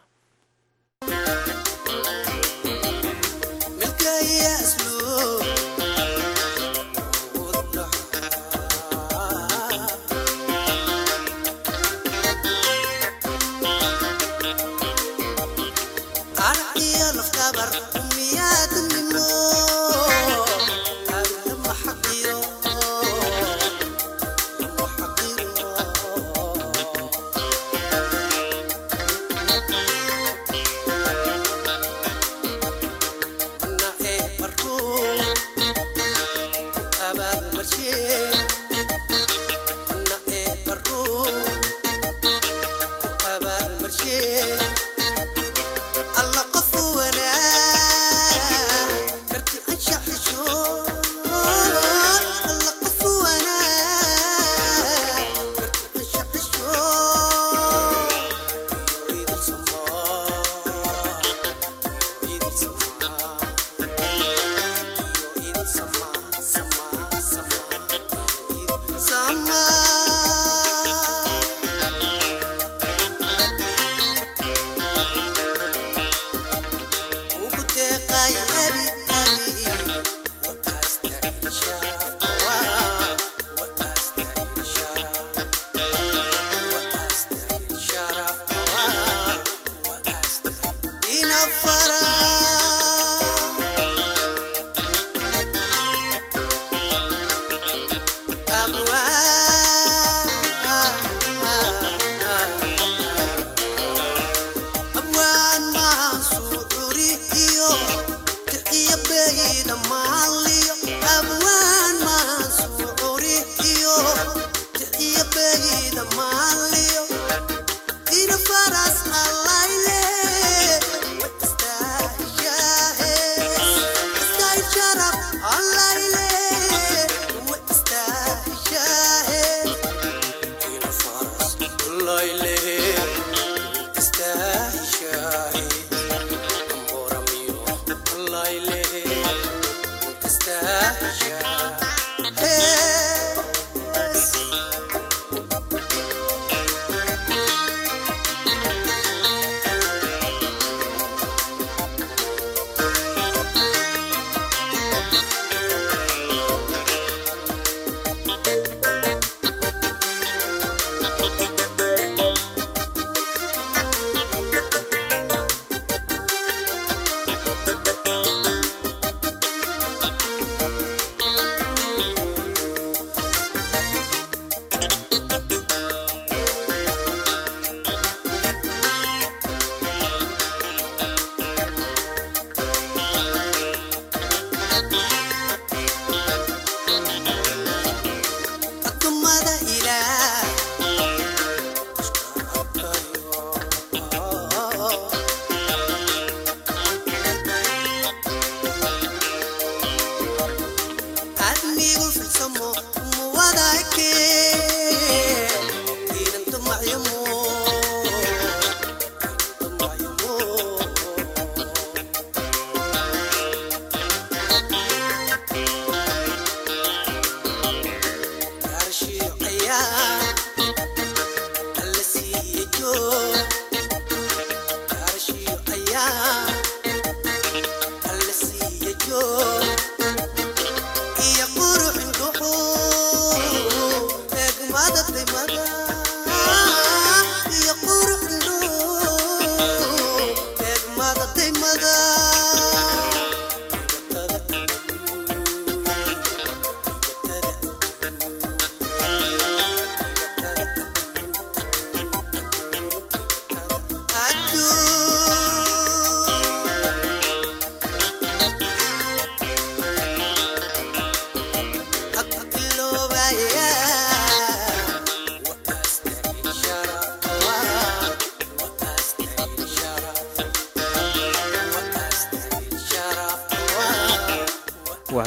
Qarax iyo lafta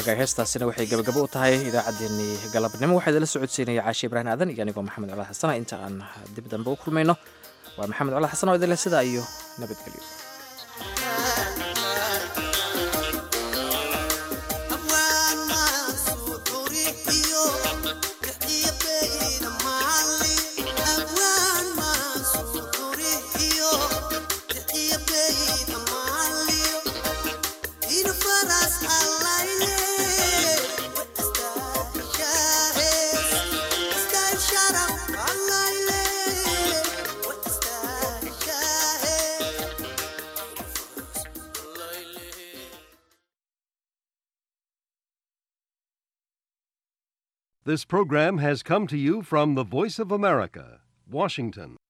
waagaay heestaasina waxay gabagabo u tahay idaacaddeenii galabnimo waxaa idinla socodsiinaya caashi ibraahim aadan iyo anigoo maxamed colaad xasana inta aan dib dambe u kulmayno waa maxamed colaad xasan oo idin leh sidaa iyo nabadgelyo This program has come to you from the Voice of America, Washington.